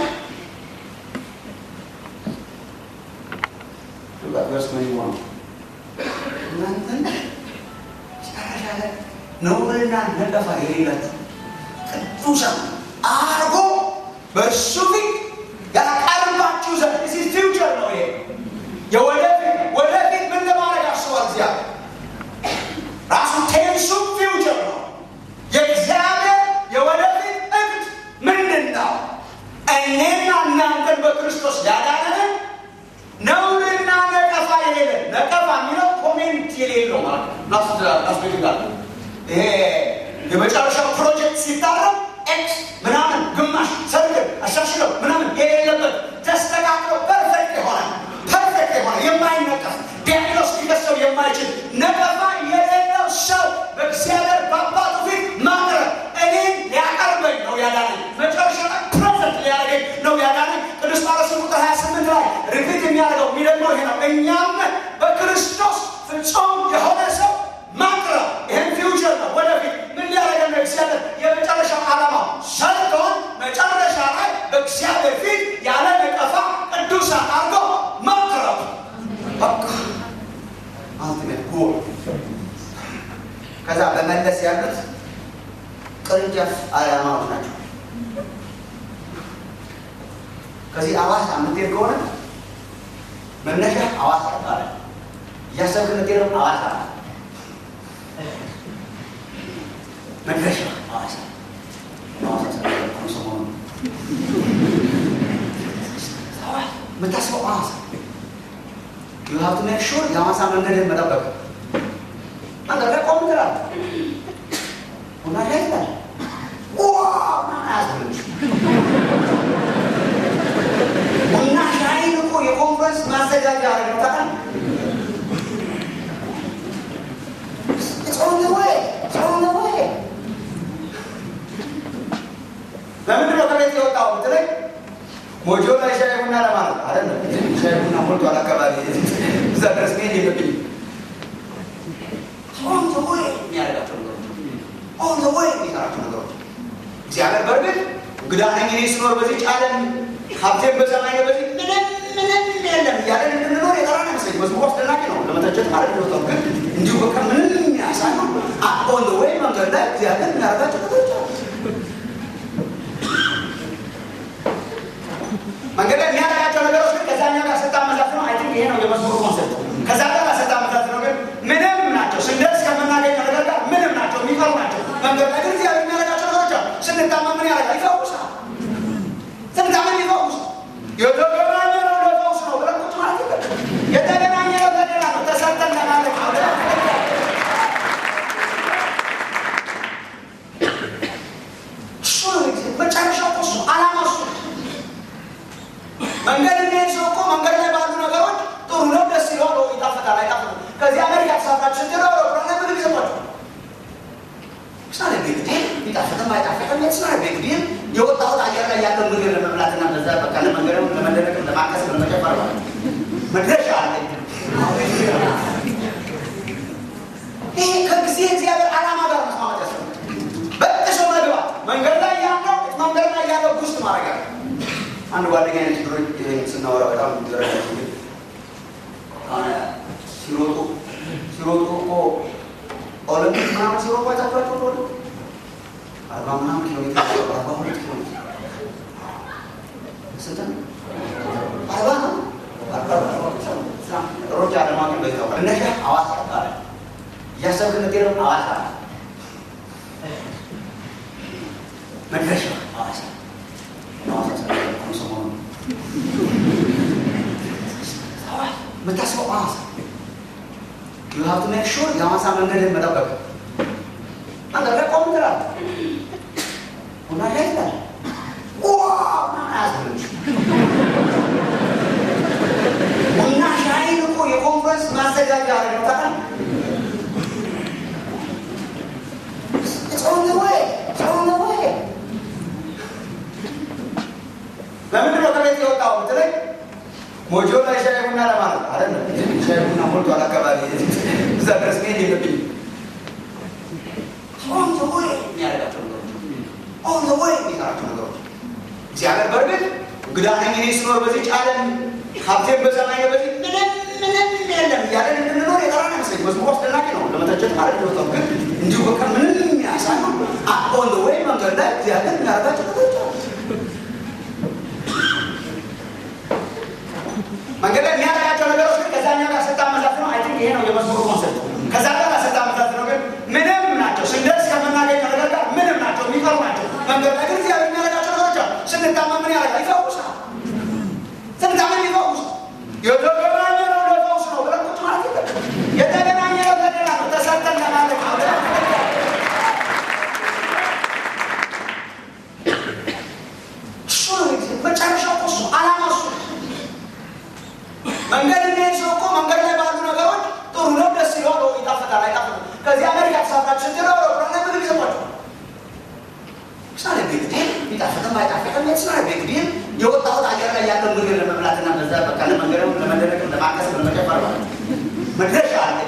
ቨርስ ምን ይሆን እናንተን መጨረሻ ላይ ነውርና ነቀፋ የሌላችሁ ቅዱሳን አርጎ በእሱ ፊት ያቀርባችሁ ዘንድ ሲ ፊውቸር ነው። ይሄ የወደፊት ወደፊት ምን ለማድረግ አስቧል እግዚአብሔር ራሱ ቴንሱ ፊውቸር ነው። የእግዚአብሔር የወደፊት እቅድ ምንድን ነው? እኔና እናንተን በክርስቶስ ያዳነን ነውርና ነቀፋ የሌለን ነቀፋ የሚለው ኮሜንት የሌለው ማለት ነው። ናስቤትጋል ይሄ የመጨረሻው ፕሮጀክት ሲታረም ኤክስ ምናምን ግማሽ ሰርግን አሻሽለው ምናምን የሌለበት ተስተካክሎ ፐርፌክት የሆነ ፐርፌክት የሆነ የማይነቀፍ ዲያግኖስ ሊከሰው የማይችል ነቀፋ የሌለው ሰው በእግዚአብሔር በአባቱ ፊት ማቅረብ እኔን ሊያቀርበኝ ነው ያዳነኝ። መጨረሻ ላይ ፕሬዘንት ሊያደርገኝ ነው ያዳነኝ። ቅዱስ ጳውሎስ ቁጥር 28 ላይ ሪፒት የሚያደርገው የሚደግመው ይሄ ነው። እኛም በክርስቶስ ፍጹም የሆነ ሰው ማቅረብ ይህን ፊውቸር ነው። ወደፊት ምን ሊያደርገን ነው? እግዚአብሔር የመጨረሻው ዓላማው ሰርቶን መጨረሻ ላይ በእግዚአብሔር ፊት ያለ ነቀፋ ቅዱሳን አድርጎ ማቅረብ በቃ አልቲሜት ጎል። ከዛ በመለስ ያሉት ቅርንጫፍ ዓላማዎች ናቸው። ከዚህ አዋሳ የምትሄድ ከሆነ መነሻ አዋሳ ይባላል። እያሰብክ የምትሄደው አዋሳ ነው። መድረሻ ሐዋሳ ሐዋሳ ሰ ሰሞኑ የምታስበው ሐዋሳ ዩሀብቱ ሜክ ሹር የሐዋሳ መንገድን መጠበቅ አንተ ጋር ቆም ትላለህ። ቡና ሻይ ትላለህ። አያስብልሽ ቡና ሻይን እኮ የኮንፈረንስ ማዘጋጃ አረግታል It's on the way. It's on the way. ለምንድን ነው ከቤት የወጣው ብትለኝ ሞጆ ላይ ሻይ ቡና ለማለት አይደለም። ሻይ ቡና ሞልቷል አካባቢ እዛ ድረስ መሄድ የለብኝም። ኦን ዘ ወይ የሚያደርጋቸው ነገሮች ኦን ዘ ወይ የሚሰራቸው ነገሮች እግዚአብሔር በእርግጥ እንግዳ ነኝ እኔ ስኖር በዚህ ዓለም ሀብቴን በሰማይ ነው በዚህ ምንም ምንም የለም እያለን እንድንኖር የጠራን አይመስለኝም። መዝሙሩ አስደናቂ ነው። ለመተቸት ማለት ነው። ግን እንዲሁ በቃ ምንም የሚያሳይ ነው። ኦን ዘ ወይ መንገድ ላይ እግዚአብሔር የሚያደርጋቸው ነገሮች አሉ። መንገድ ላይ የሚያደርጋቸው ነገሮች ግን ከዛኛው ጋር ስታመዛዝ ነው። አይ ቲንክ ይሄ ነው የመዝሙሩ ኮንሰፕት። ከዛ ጋር ስታመዛዝ ነው ግን ምንም ናቸው። ስንደርስ ከምናገኘው ነገር ጋር ምንም ናቸው፣ የሚቀሩ ናቸው። መንገድ ላይ ግን እግዚአብሔር የሚያደርጋቸው ነገሮች አሉ። ስንታመም ምን ያደርጋል? ይፈውሳል። ስንታመም ይፈውሳል። የተገናኘ ነው ለፈውስ ነው ብለን ቁጭ ማለት የለብንም። የተገናኘ ነው ለሌላ ነው፣ ተሰርተን ለማለት ነው። እሱ ነው መጨረሻው እሱ አላማ እሱ ነው። መንገድ የሚሄድ ሰው እኮ መንገድ ላይ ባሉ ነገሮች ጥሩ ነው፣ ደስ ይለዋል፣ ይጣፍጣል፣ አይጣፍጥም። ከዚህ አሜሪካ ተሳፍራችሁ ስትሄዱ አውሮፕላን ላይ ምግብ ይሰጧችኋል። ስናለ ቤግ ዲል ቢጣፍጥም አይጣፍጥም ስናለ ቤግ ዲል የወጣሁት አየር ላይ ያለው ምግብ ለመብላትና በዛ በቃ ለመንገድም ለመደነቅም ለማከስም ለመጨፈር ማለት ነው። መድረሻ አለ። ይሄ ከጊዜ እግዚአብሔር ዓላማ ጋር መስማማት ያስፈልጋል። በጥሶ መግባት መንገድ ላይ ያለው መንገድ ላይ ያለው ውስጥ ማድረግ ያለ አንድ ጓደኛ አይነት ድሮ ስናወራ በጣም ይረዳል። ሲሮጡ ሲሮጡ እኮ ኦሎምፒክ ምናምን ሲሮጡ አይታችኋቸው እንደሆነ አርባ ምናምን ኪሎ ሜትር አርባ ሁለት ኪሎ ሜትር ስንት ነው? አርባ ነው። ሮጫ ለማግኘት በዚህ ነው። እነሻ ሐዋሳ ይባላል። እያሰብክ የምትሄደው ሐዋሳ ነው። መድረሻ ሐዋሳ የምታስበው ሐዋሳ ዩሀብቱ ሜክ ሹር የሐዋሳ መንገድን መጠበቅ አንተ ላይ ቆም ትላለህ። ሞጆ ላይ ሻይ ቡና ለማለት አይደለም። ሻይ ቡና ሞልቷል አካባቢ እዛ ድረስ መሄድ የለብኝም። ኦን ዘ ወይ የሚያደርጋቸው ነገሮች ኦን ዘ ወይ የሚሰራቸው ነገሮች እግዚአብሔር በእርግጥ እንግዳ ነኝ እኔ ስኖር በዚህ ዓለም ሀብቴን በሰማይ በዚህ ምንም ምንም የለም እያለን እንድንኖር የጠራን አይመስለኝ። መዝሙሩ አስደናቂ ነው ለመተቸት ማለት ነው። ግን እንዲሁ በቃ ምንም የሚያሳይ ነው። ኦን ዘ ወይ መንገድ ላይ እግዚአብሔር የሚያደርጋቸው ነገሮች አሉ። መንገድ ላይ የሚያደርጋቸው ነገሮች ግን ከዛኛው ጋር ስታመዛት ነው። አይ ቲንክ ይሄ ነው የመዝሙሩ ኮንሰፕት። ከዛ ጋር ስታመዛት ነው ግን ምንም ናቸው። ስንደርስ ከምናገኘው ነገር ጋር ምንም ናቸው፣ የሚቀሩ ናቸው። መንገድ ላይ ግን እግዚአብሔር የሚያደርጋቸው ነገሮች አሉ። ስንታመም ምን ያደርጋል? ይፈውሳል። ስንታመም ይፈውሳል። የተገናኘ ነው ለፈውስ ነው ብለን ቁጭ ማለት የለብንም። የተገናኘ ነው ለሌላ ነው፣ ተሰርተን ለማለት ነው። እሱ ነው መጨረሻው እኮ እሱ ዓላማ እሱ ነው። መንገድ የሚሄድ ሰው እኮ መንገድ ላይ ባሉ ነገሮች ጥሩ ነው፣ ደስ ይለዋል፣ ወይ ይጣፍጣል፣ አይጣፍጥም። ከዚህ አሜሪካ ተሳፍራችሁ ስትለው አውሮፕላን ላይ ምግብ ይሰጧቸው ሳለ ቢግ ዲል ቢጣፍጥም ባይጣፍጥም የስራ ቢግ ዲል የወጣሁት አገር ላይ ያለው ምግብ ለመብላትና በዛ በቃ ለመንገድም ለመደረግም ለማቀስም ለመጨፈር ማለት መድረሻ አለ።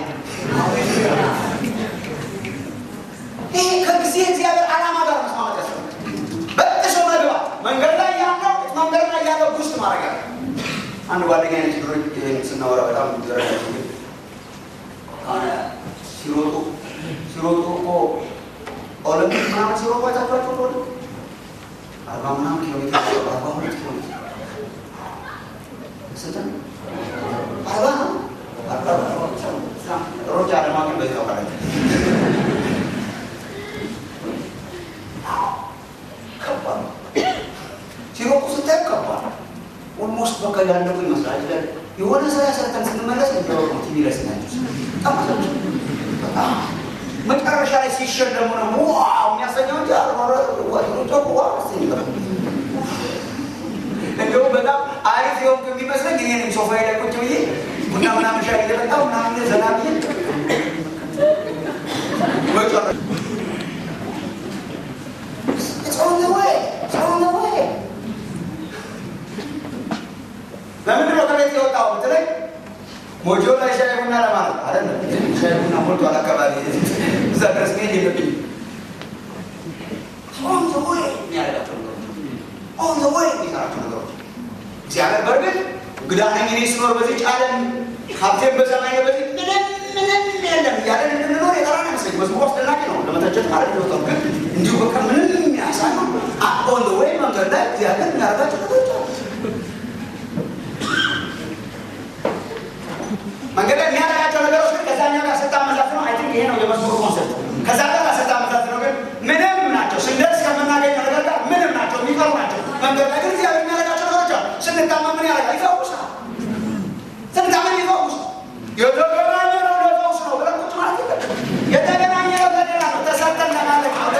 ይሄ ከጊዜ እግዚአብሔር ዓላማ ጋር መስማማት ያስፈልጋል። በጥሶ መግባት መንገድ ላይ ያለው መንገድ ላይ ያለው ውስጥ ማድረግ ያለ አንድ ጓደኛ አይነት ድሮች ስናወራ በጣም ዘረጋ ሲሮጡ ሲሮጡ እኮ ኦሎምፒክ ምናምን ሲሮጡ አይታችኋቸው ከሆነ አርባ ምናምን ኪሎ ሜትር አርባ ሁለት ኪሎ ሜትር ስንት ነው? አርባ ነው። ሮጫ ለማግኘት በዚህ ታውቃለች። ከባድ ነው። ሲሮጡ ስታይ ከባድ ነው። ኦልሞስት በቃ ያለቁ ይመስላል። የሆነ ስራ ሰርተን ስንመለስ ነው ቲቪ ላይ ስናያቸው በጣም አሳቸው በጣም መጨረሻ ላይ ሲሸለሙ ነው ዋው የሚያሰኘው እንጂ እንደውም በጣም አሪፍ የሆንኩ የሚመስለኝ እኔ ነኝ። ሶፋ ላይ ቁጭ ብዬ ቡና ምናምን ሻይ እየጠጣሁ ምናምን ዘና ብዬ ለምንድን ነው ከቤት የወጣው ብትለኝ ሞጆ ላይ ሻይ ቡና ለማለት አይደለም። ሻይ ቡና ሞልቷል አካባቢ እዛ ድረስ መሄድ የለብኝም። ኦን ዘ ወይ የሚያደርጋቸው ነገሮች ኦን ዘ ወይ የሚሰራቸው ነገሮች እግዚአብሔር በእርግጥ እንግዳ ነኝ እኔ ስኖር በዚህ ዓለም ሀብቴን በሰማይ በዚህ ምንም ምንም የለም እያለን እንድንኖር የጠራን አይመስለኝ። መዝሙሩ አስደናቂ ነው ለመተቸት ማለት ነው። ግን እንዲሁ በቃ ምንም የሚያሳይ ነው። ኦን ዘ ወይ መንገድ ላይ እግዚአብሔር የሚያደርጋቸው ነገሮች አሉ። መንገድ ላይ የሚያደርጋቸው ነገሮች ግን ከዛኛው ጋር ስታመዛት ነው። አይ ቲንክ ይሄ ነው የመዝሙሩ ኮንሰፕት። ከዛ ጋር ስታመዛት ነው ግን ምንም ናቸው። ስንደርስ ከምናገኘው ነገር ጋር ምንም ናቸው፣ የሚቀሩ ናቸው። መንገድ ላይ ግን እግዚአብሔር የሚያደርጋቸው ነገሮች አሉ። ስንታመም ምን ያደርጋል? ይፈውሳል። ስንታመም ይፈውሳል። የተገናኘ ነው ለፈውስ ነው ብለን ቁጭ ማለት የለብንም። የተገናኘ ነው ለሌላ ነው፣ ተሰርተን ለማለት ነው።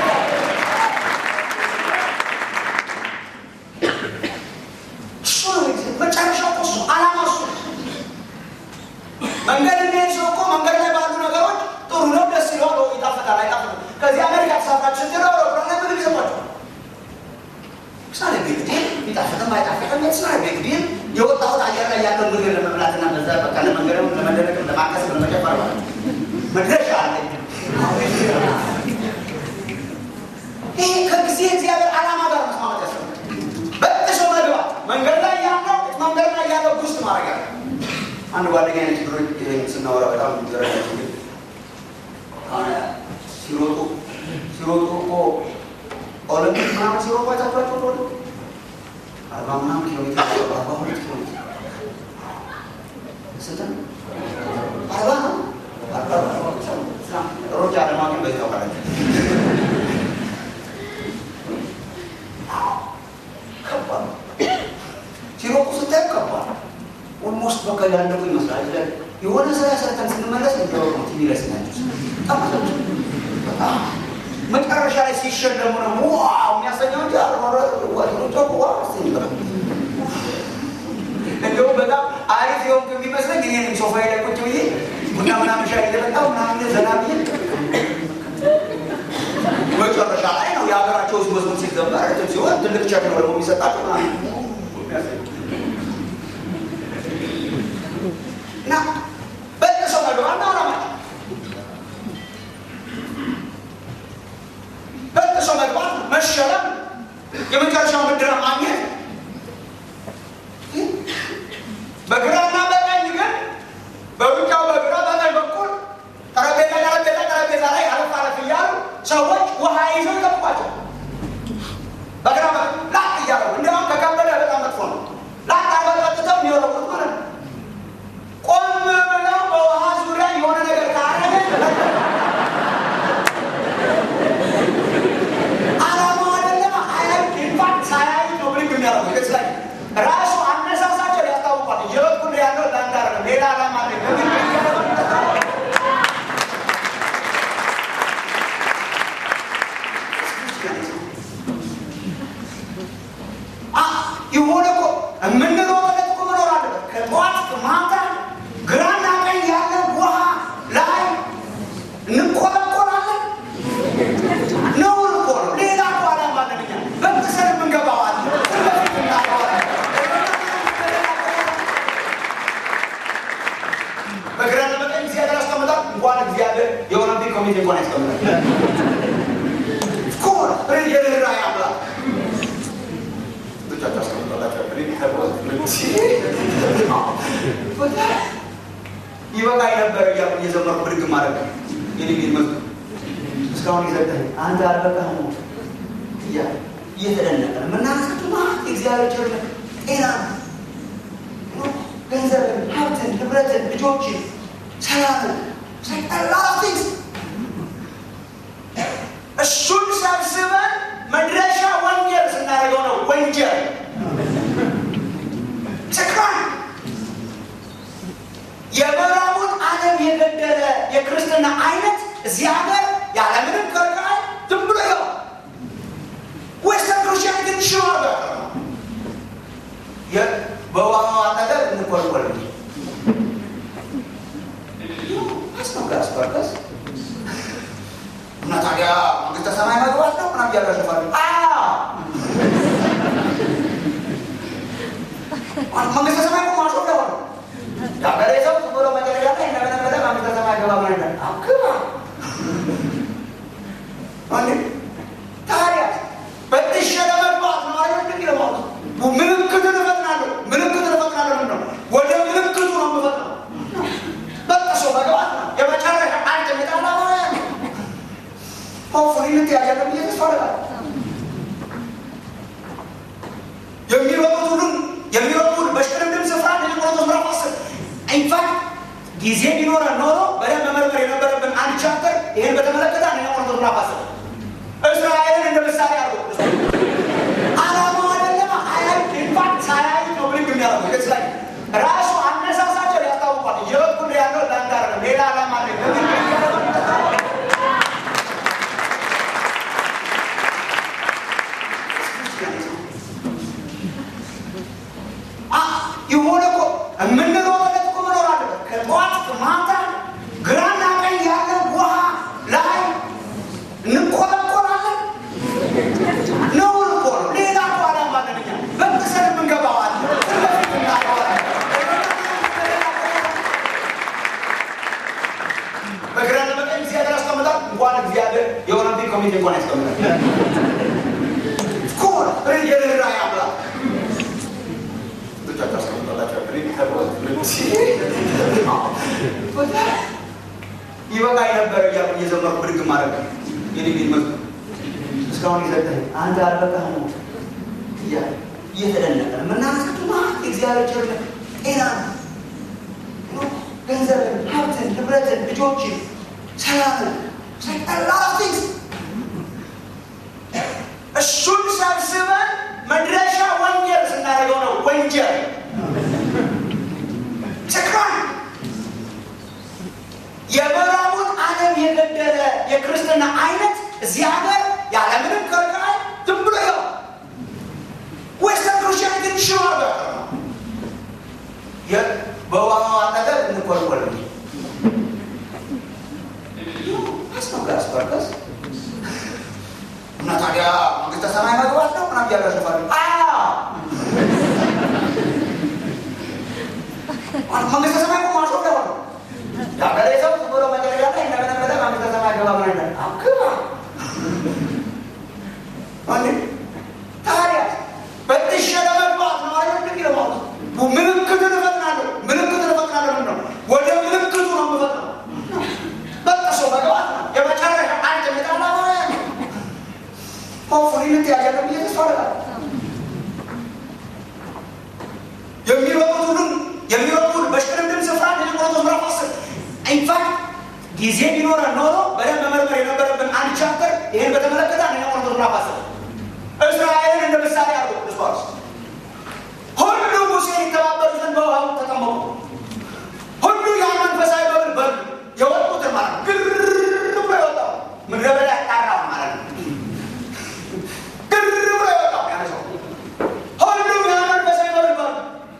እሱ ነው መጨረሻው እኮ እሱ ዓላማ እሱ ነው። መንገድ የሚሄድ ሰው እኮ መንገድ ላይ ባሉ ነገሮች ጥሩ ነው፣ ደስ ይለዋል፣ ወይ ይጣፍጣል፣ አይጣፍጥም። ከዚህ አሜሪካ ተሳፍራችሁ ስትለው አውሮፕላን ላይ ምግብ ይሰጧቸው ሳለ ቢግ ዲል ቢጣፍጥም ባይጣፍጥም የስራ ቢግ ዲል የወጣሁት አየር ላይ ያለው ምግብ ለመብላትና በዛ በቃ ለመንገድም ለመደረግም ለማቀስም ለመጨፈር ማለት መድረሻ አለ። ይሄ ከጊዜ እግዚአብሔር ዓላማ ጋር መስማማት ያስፈልጋል። በጥሶ መግባት መንገድ ላይ ያለው መንገድ ላይ ያለው ውስጥ ማድረግ ያለ አንድ ጓደኛ አይነት ድሮች ስናወራ በጣም ዘረጋ ሲሮጡ ሲሮጡ እኮ ኦሎምፒክ ምናምን ሲሮጡ አይታችኋቸው ከሆነ አርባ ምናምን ኪሎ ሜትር አርባ ሁለት ኪሎ ሜትር ስንት ነው? አርባ ነው። ሮጫ ለማግኘት በዚህ ታውቃለች። ከባድ ነው። ሲሮጡ ስታይ ከባድ ነው። ኦልሞስት በቃ ያለቁ ይመስላል። የሆነ ስራ ሰርተን ስንመለስ ነው ቲቪ ላይ ስናያቸው በጣም አሳቸው በጣም መጨረሻ ላይ ሲሸለሙ ነው ዋው የሚያሰኘው እንጂ እንደውም በጣም አሪፍ የሆንኩ የሚመስለኝ እኔ ነኝ። ሶፋ ላይ ቁጭ ብዬ ቡና ምናምን ሻይ እየጠጣሁ ምናምን ዘና ብዬ መጨረሻ ላይ ነው የሀገራቸው ውስጥ መዝሙር ሲዘመር ሲሆን ትልቅ ቸክ ነው ደግሞ የሚሰጣቸው መሸለም የመጨረሻው ምድር ማግኘት በግራና በቀኝ ግን በሩጫው በግራ በቀኝ በኩል ጠረጴዛ ጠረጴዛ ጠረጴዛ ላይ አረፍ አረፍ እያሉ ሰዎች ውሃ ይዘው ይጠብቋቸው። በግራ በቀኝ ላቅ እያሉ እንዲያውም ከከበደ በጣም መጥፎ ነው። ላቅ አርገው ጠጥተው የሚወረውሩት ማለት ነው። ቆም ብለው በውሃ ዙሪያ የሆነ ነገር ካረገ አላማው አይደለም። አያዩ ኢንፋክት ሳያዩ ነው ብልግ የሚያደርጉ ገጽ ላይ ራሱ አነሳሳቸው ያስታውቋል። እየበኩል ያለው ለአንድ አይደለም ሌላ አላማ አለ። ግን የሆነ እኮ የምንኖርለት እኮ መኖር አለበት። ከጠዋት እስከ ማታ ግራና ቀኝ ያለ ውሃ ላይ እንቆረቆራለን። ነውር እኮ ነው። ሌላ እኮ አላማ አለን እኛ በምሰል የምንገባው አለ በፊት እናውቀዋለን። በግራና በቀኝ እግዚአብሔር ያስቀምጣል። እንኳን እግዚአብሔር የኦሎምፒክ ኮሚቴ እንኳን ያስቀምጣል። ኮር የርኅራኄ አምላክ ብቻቸው አስቀምጣላቸው ይበቃኝ ነበር እያሉ እየዘመርኩ ብድግ ማድረግ የኔ ቤት መዝሙር እስካሁን ይዘጋል። አንተ አልበቃህም ነው እያለ እየተደነቀ ነው የምናነሳቸው ማለት የእግዚአብሔር ቸርነት፣ ጤና፣ ገንዘብን፣ ሀብትን፣ ንብረትን፣ ልጆችን፣ ሰላምን ሰጠላፊት እሱን ሰብስበን መድረሻ ወንጌል ስናደርገው ነው ወንጀል ስክራን የምዕራቡን ዓለም የገደለ የክርስትና አይነት እዚህ ሀገር ያለምንም ከልካይ ዝም ብሎ ይገባ ዌስተርን ክርስቲያን ግን ሽሮ በውሃው አጠገብ እንቆልቆል አስነጋስ በርከስ እና ታዲያ መንግስተ ሰማይ መግባት ነው ምናምን እያላሸፋሉ መንግስተ ሰማይ እኮ ማሾፍ ነው የሀገሬ ሰው ዝም ብሎ መጨረሻ ላይ እንደበነበለ መንግስተ ሰማይ ገባ ማለት ነው ግባ ታዲያ በጥሼ ለመግባት ነው አይደል እንግዲህ ለማለት ምልክትን እፈጥናለሁ ምልክትን እፈጥናለሁ ምንድን ነው ወደ ምልክቱ ነው የምፈጥነው በጥሶ መግባት ነው የመጨረሻ አንድ ሚጣላ ማለት ነው ሆፉን ልትያዣለ ብዬ ተስፋ አደርጋለሁ የሚሮጡት ሁሉን የሚሮጡት በሽቅድምድም ስፍራ ቆሮንቶስ ምዕራፍ አስር ኢንፋክት ጊዜ ቢኖረን ኖሮ በደንብ መመርመር የነበረብን አንድ ቻፕተር ይህን በተመለከተ አንደኛ ቆሮንቶስ ምዕራፍ አስር እስራኤልን እንደ ምሳሌ አድርጎ አላማው አይደለም አያዩ ኢንፋክት ሳያዩ ነው ብልግ የሚያደርጉ ገጽ ላይ ራሱ አነሳሳቸው ያስታውቋል። እየበኩል ያለው ለአንድ አይደለም ሌላ አላማ አለ። ግን የሆነ እኮ የምንኖርለት እኮ መኖር አለበት። ከጠዋት እስከ ማታ ግራና ቀኝ ያለ ውሃ ላይ እንቆረቆራለን። ነውር እኮ ነው። ሌላ እኮ አላማ አለን እኛ በምሰል የምንገባው አለ በፊት እናውቀዋለን። በግራና በቀኝ እግዚአብሔር ያስቀምጣል። እንኳን እግዚአብሔር የኦሎምፒክ ኮሚቴ እንኳን ያስቀምጣል። ኮር የርኅራኄ አምላክ ብቻቸው አስቀምጣላቸው ይበቃኝ ነበር እያሉ እየዘመርኩ ብድግ ማድረግ የኔ ቤት መዝሙር እስካሁን ይዘጋል። አንተ አልበቃህም ነው እያለ እየተደነቀ ነው የምናነሳቸው ማለት የእግዚአብሔር ቸርነት፣ ጤና፣ ገንዘብን፣ ሀብትን፣ ንብረትን፣ ልጆችን፣ ሰላምን ሰጠላፊት እሱን ሰብስበን መድረሻ ወንጌል ስናደርገው ነው ወንጀል ስክራን የምዕራቡን ዓለም የገደለ የክርስትና አይነት እዚህ ሀገር ያለምንም ከልካይ ዝም ብሎ ይገባ ዌስተርን ክርስቲያን ግን ሽሮ በውሃው አጠገብ እንቆልቆል አስነጋስ በርከስ እና ታዲያ መንግስተ ሰማይ መግባት ነው ምናምን እያላሸፋሉ መንግስተ ሰማይ እኮ ማሾፍ ነው የሀገሬ ሰው ዝም ብሎ መጨረሻ ላይ እንደበነበለ መንግስተ ሰማይ ገባ ማለት ነው ግባ አንዴ ታዲያ በጥሼ ለመግባት ነው አይደል የሚለው ማለት ምልክትን እፈጥናለሁ ምልክትን እፈጥናለሁ ምንድን ነው ወደ ምልክቱ ነው የምፈጥነው በጥሶ መግባት ነው የመጨረሻ አንድ ምጣላ ሆፉን ልትያዘለ ብዬ ተስፋ አደርጋለሁ የሚሮጡት ሁሉም የሚሮጡት በሽቅድምድም ስፍራ ቆሮንቶስ ምዕራፍ አስር ኢንፋክት ጊዜ ቢኖረን ኖሮ በደንብ መመርመር የነበረብን አንድ ቻፕተር ይህን በተመለከተ አንደኛ ቆሮንቶስ ምዕራፍ አስር እስራኤልን እንደ ምሳሌ አድርጎ ቅዱስ ጳውሎስ ሁሉ ሙሴን ይተባበሩ ዘንድ በውሃው ተጠመቁ። ሁሉ ያን መንፈሳዊ በብል በሉ የወጡትን ማለት ነው። ግር ብሎ የወጣው ምድረ በዳ ያጣራው ማለት ነው። ግር ብሎ የወጣው ያ ሰው ሁሉ ያን መንፈሳዊ በብል በሉ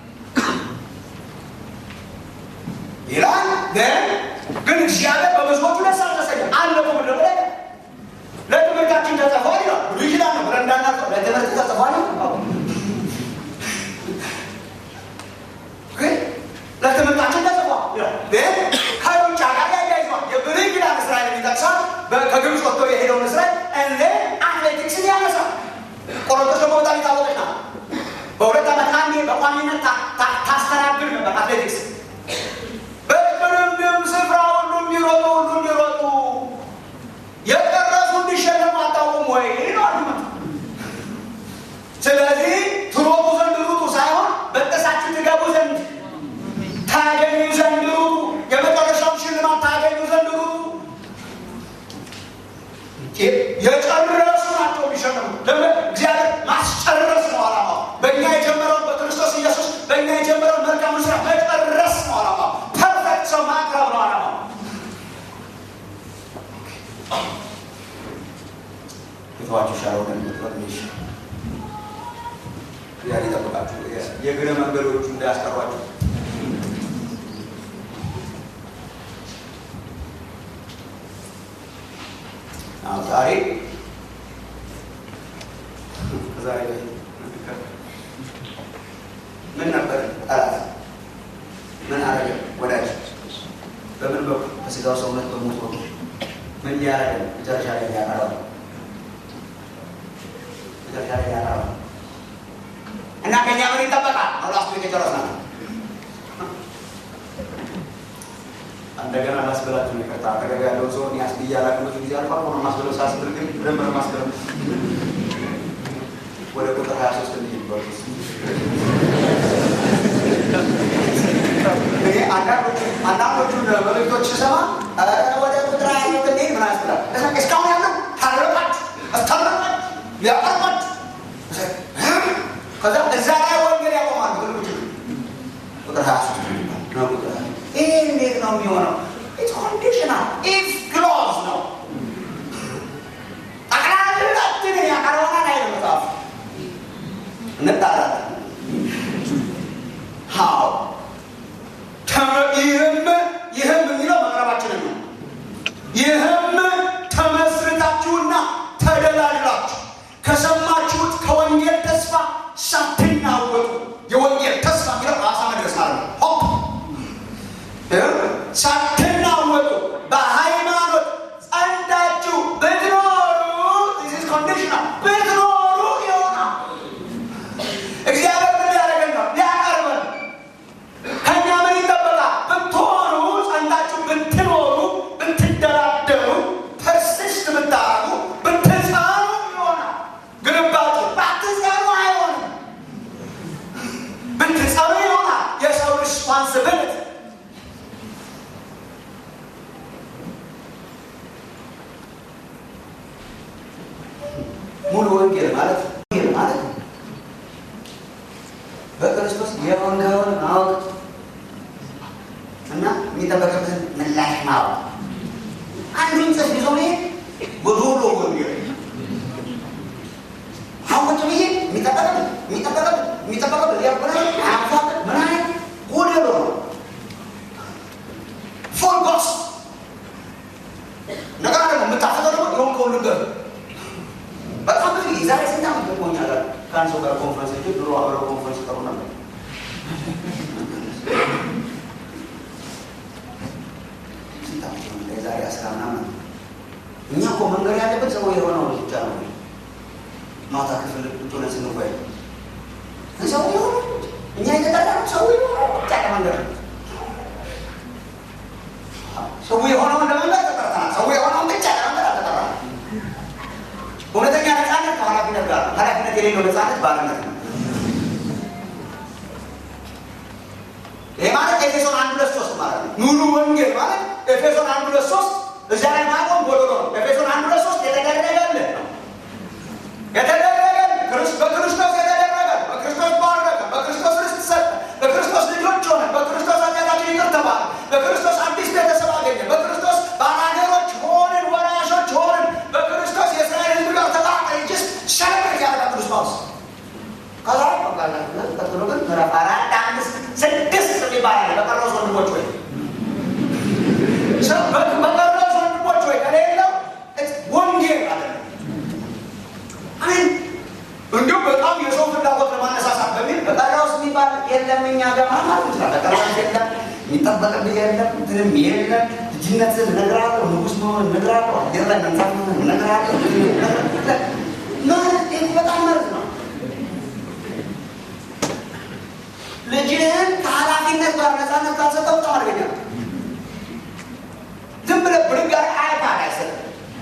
ይላል። ግን ግን እግዚአብሔር በብዙዎቹ ደስ አልተሰኘም። አለቁ ምድረ በዳ ለትምህርታችን ተጽፏል ይላል። ብሉይ ኪዳን ነው ብለን እንዳናውቀው ለትምህርት ተጽፏል ግን ለትምህርታችን ተጽፏል ይላል። ግን ከሩጫ ጋር ያያይዟል። የብሉይ ኪዳን እስራኤልን ይጠቅሳል። ከግብፅ ወጥቶ የሄደውን እስራኤል እንደ አትሌቲክስን ያነሳል። ቆሮንቶስ ደግሞ በጣም የታወቀች ናት። በሁለት ዓመት አንዴ በቋሚነት ታስተናግድ ነበር አትሌቲክስ በቅድምድም ስፍራ ሁሉ የሚሮጡ ሁሉ የሚሮጡ የቀረሱ እንዲሸለሙ አታውቁም ወይ ነው አርጉመንቱ። ስለዚህ ትሮጡ ዘንድ ሩጡ ሳይሆን በጥሳችሁ ትገቡ ዘንድ ታገኙ ዘንድ ሩጡ። የመጨረሻውን ሽልማት ታገኙ ዘንድ ሩጡ። የጨረሱ ናቸው የሚሸለሙ። ለምን? እግዚአብሔር ማስጨረስ ነው ዓላማው። በእኛ የጀመረውን በክርስቶስ ኢየሱስ በእኛ የጀመረውን መልካሙን ስራ መጨረስ ነው ዓላማው። ፐርፌክት ሰው ማቅረብ ነው ዓላማው። የተዋቸው ሻለው እንደምትወጥ ይሻል ያን ይጠብቃችሁ። የእግረ መንገዶቹ እንዳያስቀሯችሁ። ዛሬ ዛሬ ምን ነበር ጠላት? ምን አረገ? ወዳጅ በምን በኩል በስጋው ሰውነት በሞት በኩል ምን ሊያረገ መጨረሻ ላይ ሊያቀረው መጨረሻ ላይ ሊያቀረው እና ከኛ ምን ይጠበቃል? አላስ የጨረስ ናት። እንደገና ላስበላችሁ ነው። ይቅርታ አጠገብ ያለውን ሰው ያስ ብያላቅ ብዙ ጊዜ አልፎ አልፎ ነው ማስበለው። ሳስብል ግን በደንብ ነው ማስበለው። ወደ ቁጥር ሀያ ሶስት እንሂድ። እኔ አንዳንዶቹን መልእክቶች ስሰማ ወደ ቁጥር ሀያ ሶስት እንሂድ ምን ያስብላል። እስካሁን ያለው ታረቃችሁ እስታረቃችሁ ሊያቀርባችሁ ከዛ እዛ ላይ ወንጌል ያቆማሉ። ትልቁ ቁጥር ሀያ ሶስት ነው። ቁጥር ይህ እንዴት ነው የሚሆነው? ኢትስ ኮንዲሽናል ኢፍ ክሎዝ ነው። ጠቅላላችንን ያቀርበናል አይደል መጽሐፍ እንጣላለን። ሀው ይህም ይህም የሚለው መቅረባችንን ነው። ይህም ተመስርታችሁና ተደላድላችሁ ከሰማችሁት ከወንጌል ተስፋ ሳትናወጡ የወንጌል ተስፋ የሚለው ራሳ መድረስ ማለት ነው። ሆፕ ሳትናወጡ በሃይማኖት ጸንታችሁ ብትኖሩ ኮንዲሽናል ብትኖሩ ይሆናል። እግዚአብሔር ምን ሊያደርገን ነው? ሊያቀርበን ከእኛ ምን ይጠበቃል? ብትሆኑ ጸንታችሁ ብትኖሩ ብትደላደሩ ፐርስስት ብታረጉ ብትጸኑ ይሆናል። ግንባቱ ባትጸኑ አይሆንም። ብትጸኑ ይሆናል። የሰው ሪስፖንሲቢሊቲ ሙሉ ወንጌል ማለት ወንጌል ማለት በክርስቶስ የሆንከውን ማወቅ እና የሚጠበቅብህን ምላሽ ማወቅ አንዱን ጽፍ ይዞ መሄድ ጎዶሎ ወንጌል አሁን ቁጭ ብዬ የሚጠበቅብህ የሚጠበቅብህ የሚጠበቅብህ ያበላ አያፋቅ ምን አይነት ጎደሎ ነው ፎር ጎስ ነገር ደግሞ የምታፈጠው ደግሞ የሆንከውን ልንገር በጣም ብዙ የዛሬ ስንት ዓመት ገጥሞኛል ከአንድ ሰው ጋር ኮንፈረንስ ሄጄ ድሮ አብረው ኮንፈረንስ ይጠሩ ነበር ስንት ዓመት ሆነ? የዛሬ አስራ ምናምን እኛ እኮ መንገድ ያለበት ሰው የሆነው ብቻ ነው ማታ ክፍል ቁጭ ብለን ስንወያይ ሰው የሆነ እኛ የተጠራነው ሰው የሆነ ብቻ ለመንገድ ነው። ሰው የሆነውን ለመንገድ ተጠርተናል። ሰው የሆነውን ብቻ ለመንገድ አልተጠራንም። እውነተኛ ነፃነት ከኃላፊነት ጋር ነው። ኃላፊነት የሌለው ነፃነት ባርነት ነው። ይሄ ማለት ኤፌሶን አንድ ሁለት ሶስት ማለት ነው። ሙሉ ወንጌል ማለት ኤፌሶን አንድ ሁለት ሶስት እዚያ ላይ ማቆም ጎዶሎ ነው። ኤፌሶን አንድ ሁለት ሶስት የተደረገልን ነው የተደረገልን ክርስ- በክርስቶስ የተደረገልን በክርስቶስ ባረከ፣ በክርስቶስ ርስት ሰጠ፣ በክርስቶስ ልጆች ሆነ፣ በክርስቶስ ኃጢአታችን ይቅር ተባለ፣ በክርስቶስ አዲስ ቤተሰብ አገኘ፣ በክርስቶስ ባላገሮች ሆንን፣ ወራሾች ሆንን፣ በክርስቶስ የእስራኤል ሕዝብ ጋር ተባቀ ጅስ ሸለብሬት ያደርጋል ቅዱስ ጳውሎስ። ከዛ ቀጥሎ ግን ምዕራፍ አራት አምስት ስድስት የሚባል አለ። በቀረውስ ወንድሞች ወይ ሰው በ- በቀረውስ ወንድሞች ወይ ከሌለው ወንጌል አለ አሜን። እንዲሁም በጣም የሰው ፍላጎት ለማነሳሳት በሚል በቀረውስ የሚባል የለም እኛ ጋር ማለት ይችላል። በቀረውስ የለም የሚጠበቅብህ የለም እንትንም የለም ልጅነትን እነግርሃለሁ፣ ንጉሥ መሆን እነግርሃለሁ፣ አየር ላይ መንሳት መሆን እነግርሃለሁ። ማለት ይህ በጣም መርዝ ነው። ልጅህን ከኃላፊነት ጋር ነፃነት ካልሰጠው በጣም አደገኛ ነው። ዝም ብለህ ብድግ አድርገህ አይፓድ አይሰጥም።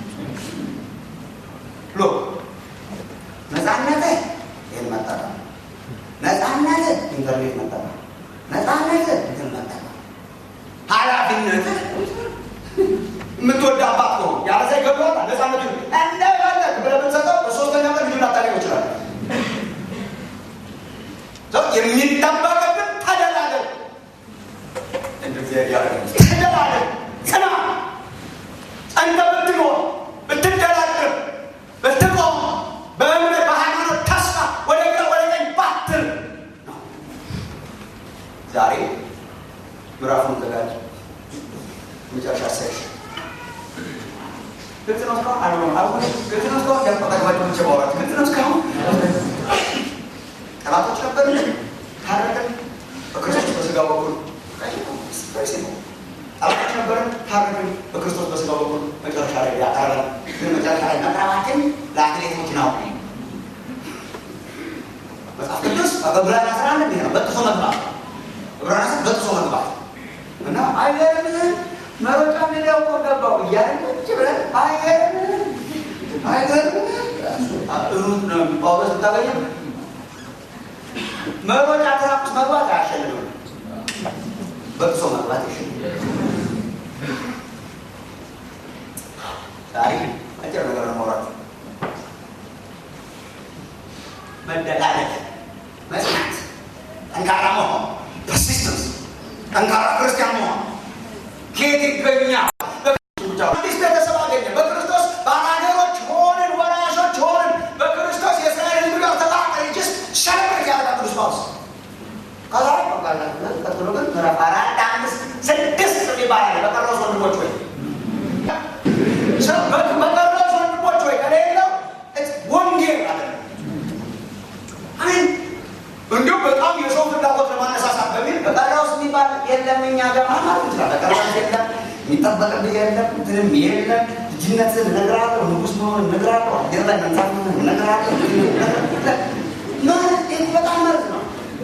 ሎ ነፃነትህ ይህን መጠቀም፣ ነፃነትህ ኢንተርኔት መጠቀም፣ ነፃነትህ እንትን መጠቀም፣ ኃላፊነትህ የምትወድ አባት ከሆን ያለዛ ይገባዋል። ነፃነቱ እንደፈለግ ብለህ ብትሰጠው በሶስተኛ ቀን ልጁን ላታገኘው ይችላል። ሰው የሚጠበቅብን ተደላደል እንደዚህ ያደረገ ተደላደል ጽና ጸንተ ብትኖር ብትደላደል ብትቆም በእምነት በሃይማኖት ተስፋ ወደ ግራ ወደ ቀኝ ባትል ነው። ዛሬ ምዕራፉን ዘጋጅ መጨረሻ ሰሽ ግልጽ ነው እስካሁን አልሆነም አልሆነ ግልጽ ነው እስካሁን ያጠቃቅባቸው ብቻ ማውራት ግልጽ ነው እስካሁን ጠላቶች ነበርን፣ ታረቅን በክርስቶስ በስጋ በኩል ጠላቶች ነበርን፣ ታረቅን በክርስቶስ በስጋ በኩል መጨረሻ ላይ ያቀረበን ግን መጨረሻ ላይ መቅረባችን ለአትሌቶች ነው። መጽሐፍ ቅዱስ በዕብራውያን አስራ አንድ እንዲህ ነው፣ በጥሶ መግባት ዕብራውያን አስራ በጥሶ መግባት እና አይገርምህም መሮጫ ሜዳው እኮ ገባው እያለን ቁጭ ብለን አይገርምህም አይገርምህም ሩት ነው ጳውሎስ ብታገኘው መሮጫ ትራክ ውስጥ መግባት አያሸልምም። በጥሶ መግባት ይሸልም። ዛሬ አጭር ነገር ነው የማወራው። መደላለቅ፣ መጽናት፣ ጠንካራ መሆን፣ ፐርሲስተንስ፣ ጠንካራ ክርስቲያን መሆን ከየት ይገኛል? አዲስ ቤተሰብ አገኘ። በክርስቶስ ባላገሮች ሆንን፣ ወራሾች ሆንን፣ በክርስቶስ የእስራኤል ሕዝብ ጋር ተባቀ ጅስ ሸለብሬት ያደርጋል ቅዱስ ጳውሎስ። ከዛ ቀጥሎ ግን ምዕራፍ አራት አምስት ስድስት የሚባል አለ። በቀረውስ ወንድሞች ወይ ሰው በ- በቀረውስ ወንድሞች ወይ ከሌለው ወንጌል አለ አሜን። እንዲሁም በጣም የሰው ፍላጎት ለማነሳሳት በሚል በቀረውስ የሚባል የለም እኛ ጋር ማለት ይችላል። በቀረውስ የለም የሚጠበቅብህ የለም እንትንም የለም ልጅነትን እነግርሃለሁ፣ ንጉሥ መሆን እነግርሃለሁ፣ አየር ላይ መንሳት መሆን እነግርሃለሁ። ማለት ይህ በጣም መርዝ ነው።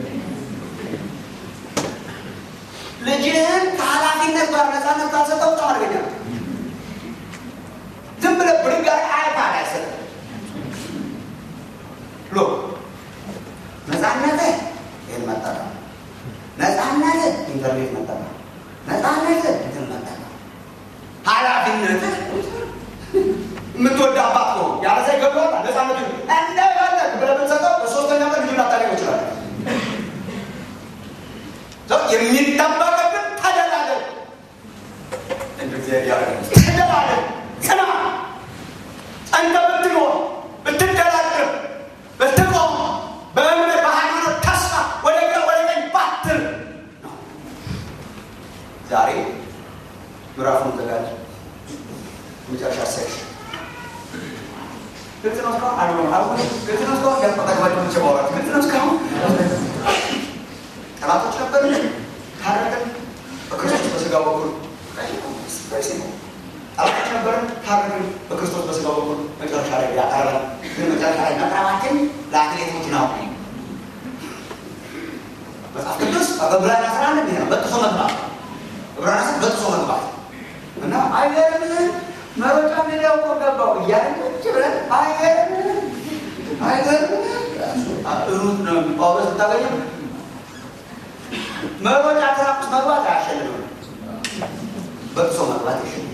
ልጅህን ከኃላፊነት ጋር ነፃነት ካልሰጠው በጣም አደገኛ ነው። ዝም ብለህ ብድግ አድርገህ አይፓድ አይሰጥም። ሎ ነፃነትህ ይህን መጠቀም፣ ነፃነትህ ኢንተርኔት መጠቀም፣ ነፃነትህ እንትን መጠቀም፣ ኃላፊነትህ የምትወድ አባት ከሆን ያለዛ ይገባዋል። ነፃነቱ እንደፈለግ ብለህ ብትሰጠው በሶስተኛ ቀን ልጁን ላታገኘው ይችላል። ሰው የሚጠበቅብን ተደላደል እንደዚህ ያደረገ ተደላደል ጽና ጸንተ ብትኖር ብትደላደል ብትቆም በእምነት በሃይማኖት ተስፋ ወደ ግራ ወደ ቀኝ ባትል ነው። ዛሬ ምዕራፉን ዘጋጅ መጨረሻ ሰሽ ግልጽ ነው እስካሁን አልሆነም አልሆነ ግልጽ ነው እስካሁን ያጠቃቅባቸው ብቻ ማውራት ግልጽ ነው እስካሁን ጠላቶች ነበርን፣ ታረቅን በክርስቶስ በስጋ በኩል ጠላቶች ነበርን፣ ታረቅን በክርስቶስ በስጋ በኩል መጨረሻ ላይ ያቀረበን ግን መጨረሻ ላይ መቅረባችን ዕብራውያን አስራ አንድ ነው በጥሶ መግባት ዕብራውያን አስራ በጥሶ መግባት እና አይገርምህም መሮጫ ሜዳው እኮ ገባው እያለን ቁጭ ብለን አይገርምህም አይገርምህም ሩት ነው ጳውሎስ ብታገኘው መሮጫ ትራቅ ውስጥ መግባት አያሸልምም በጥሶ መግባት ይችላል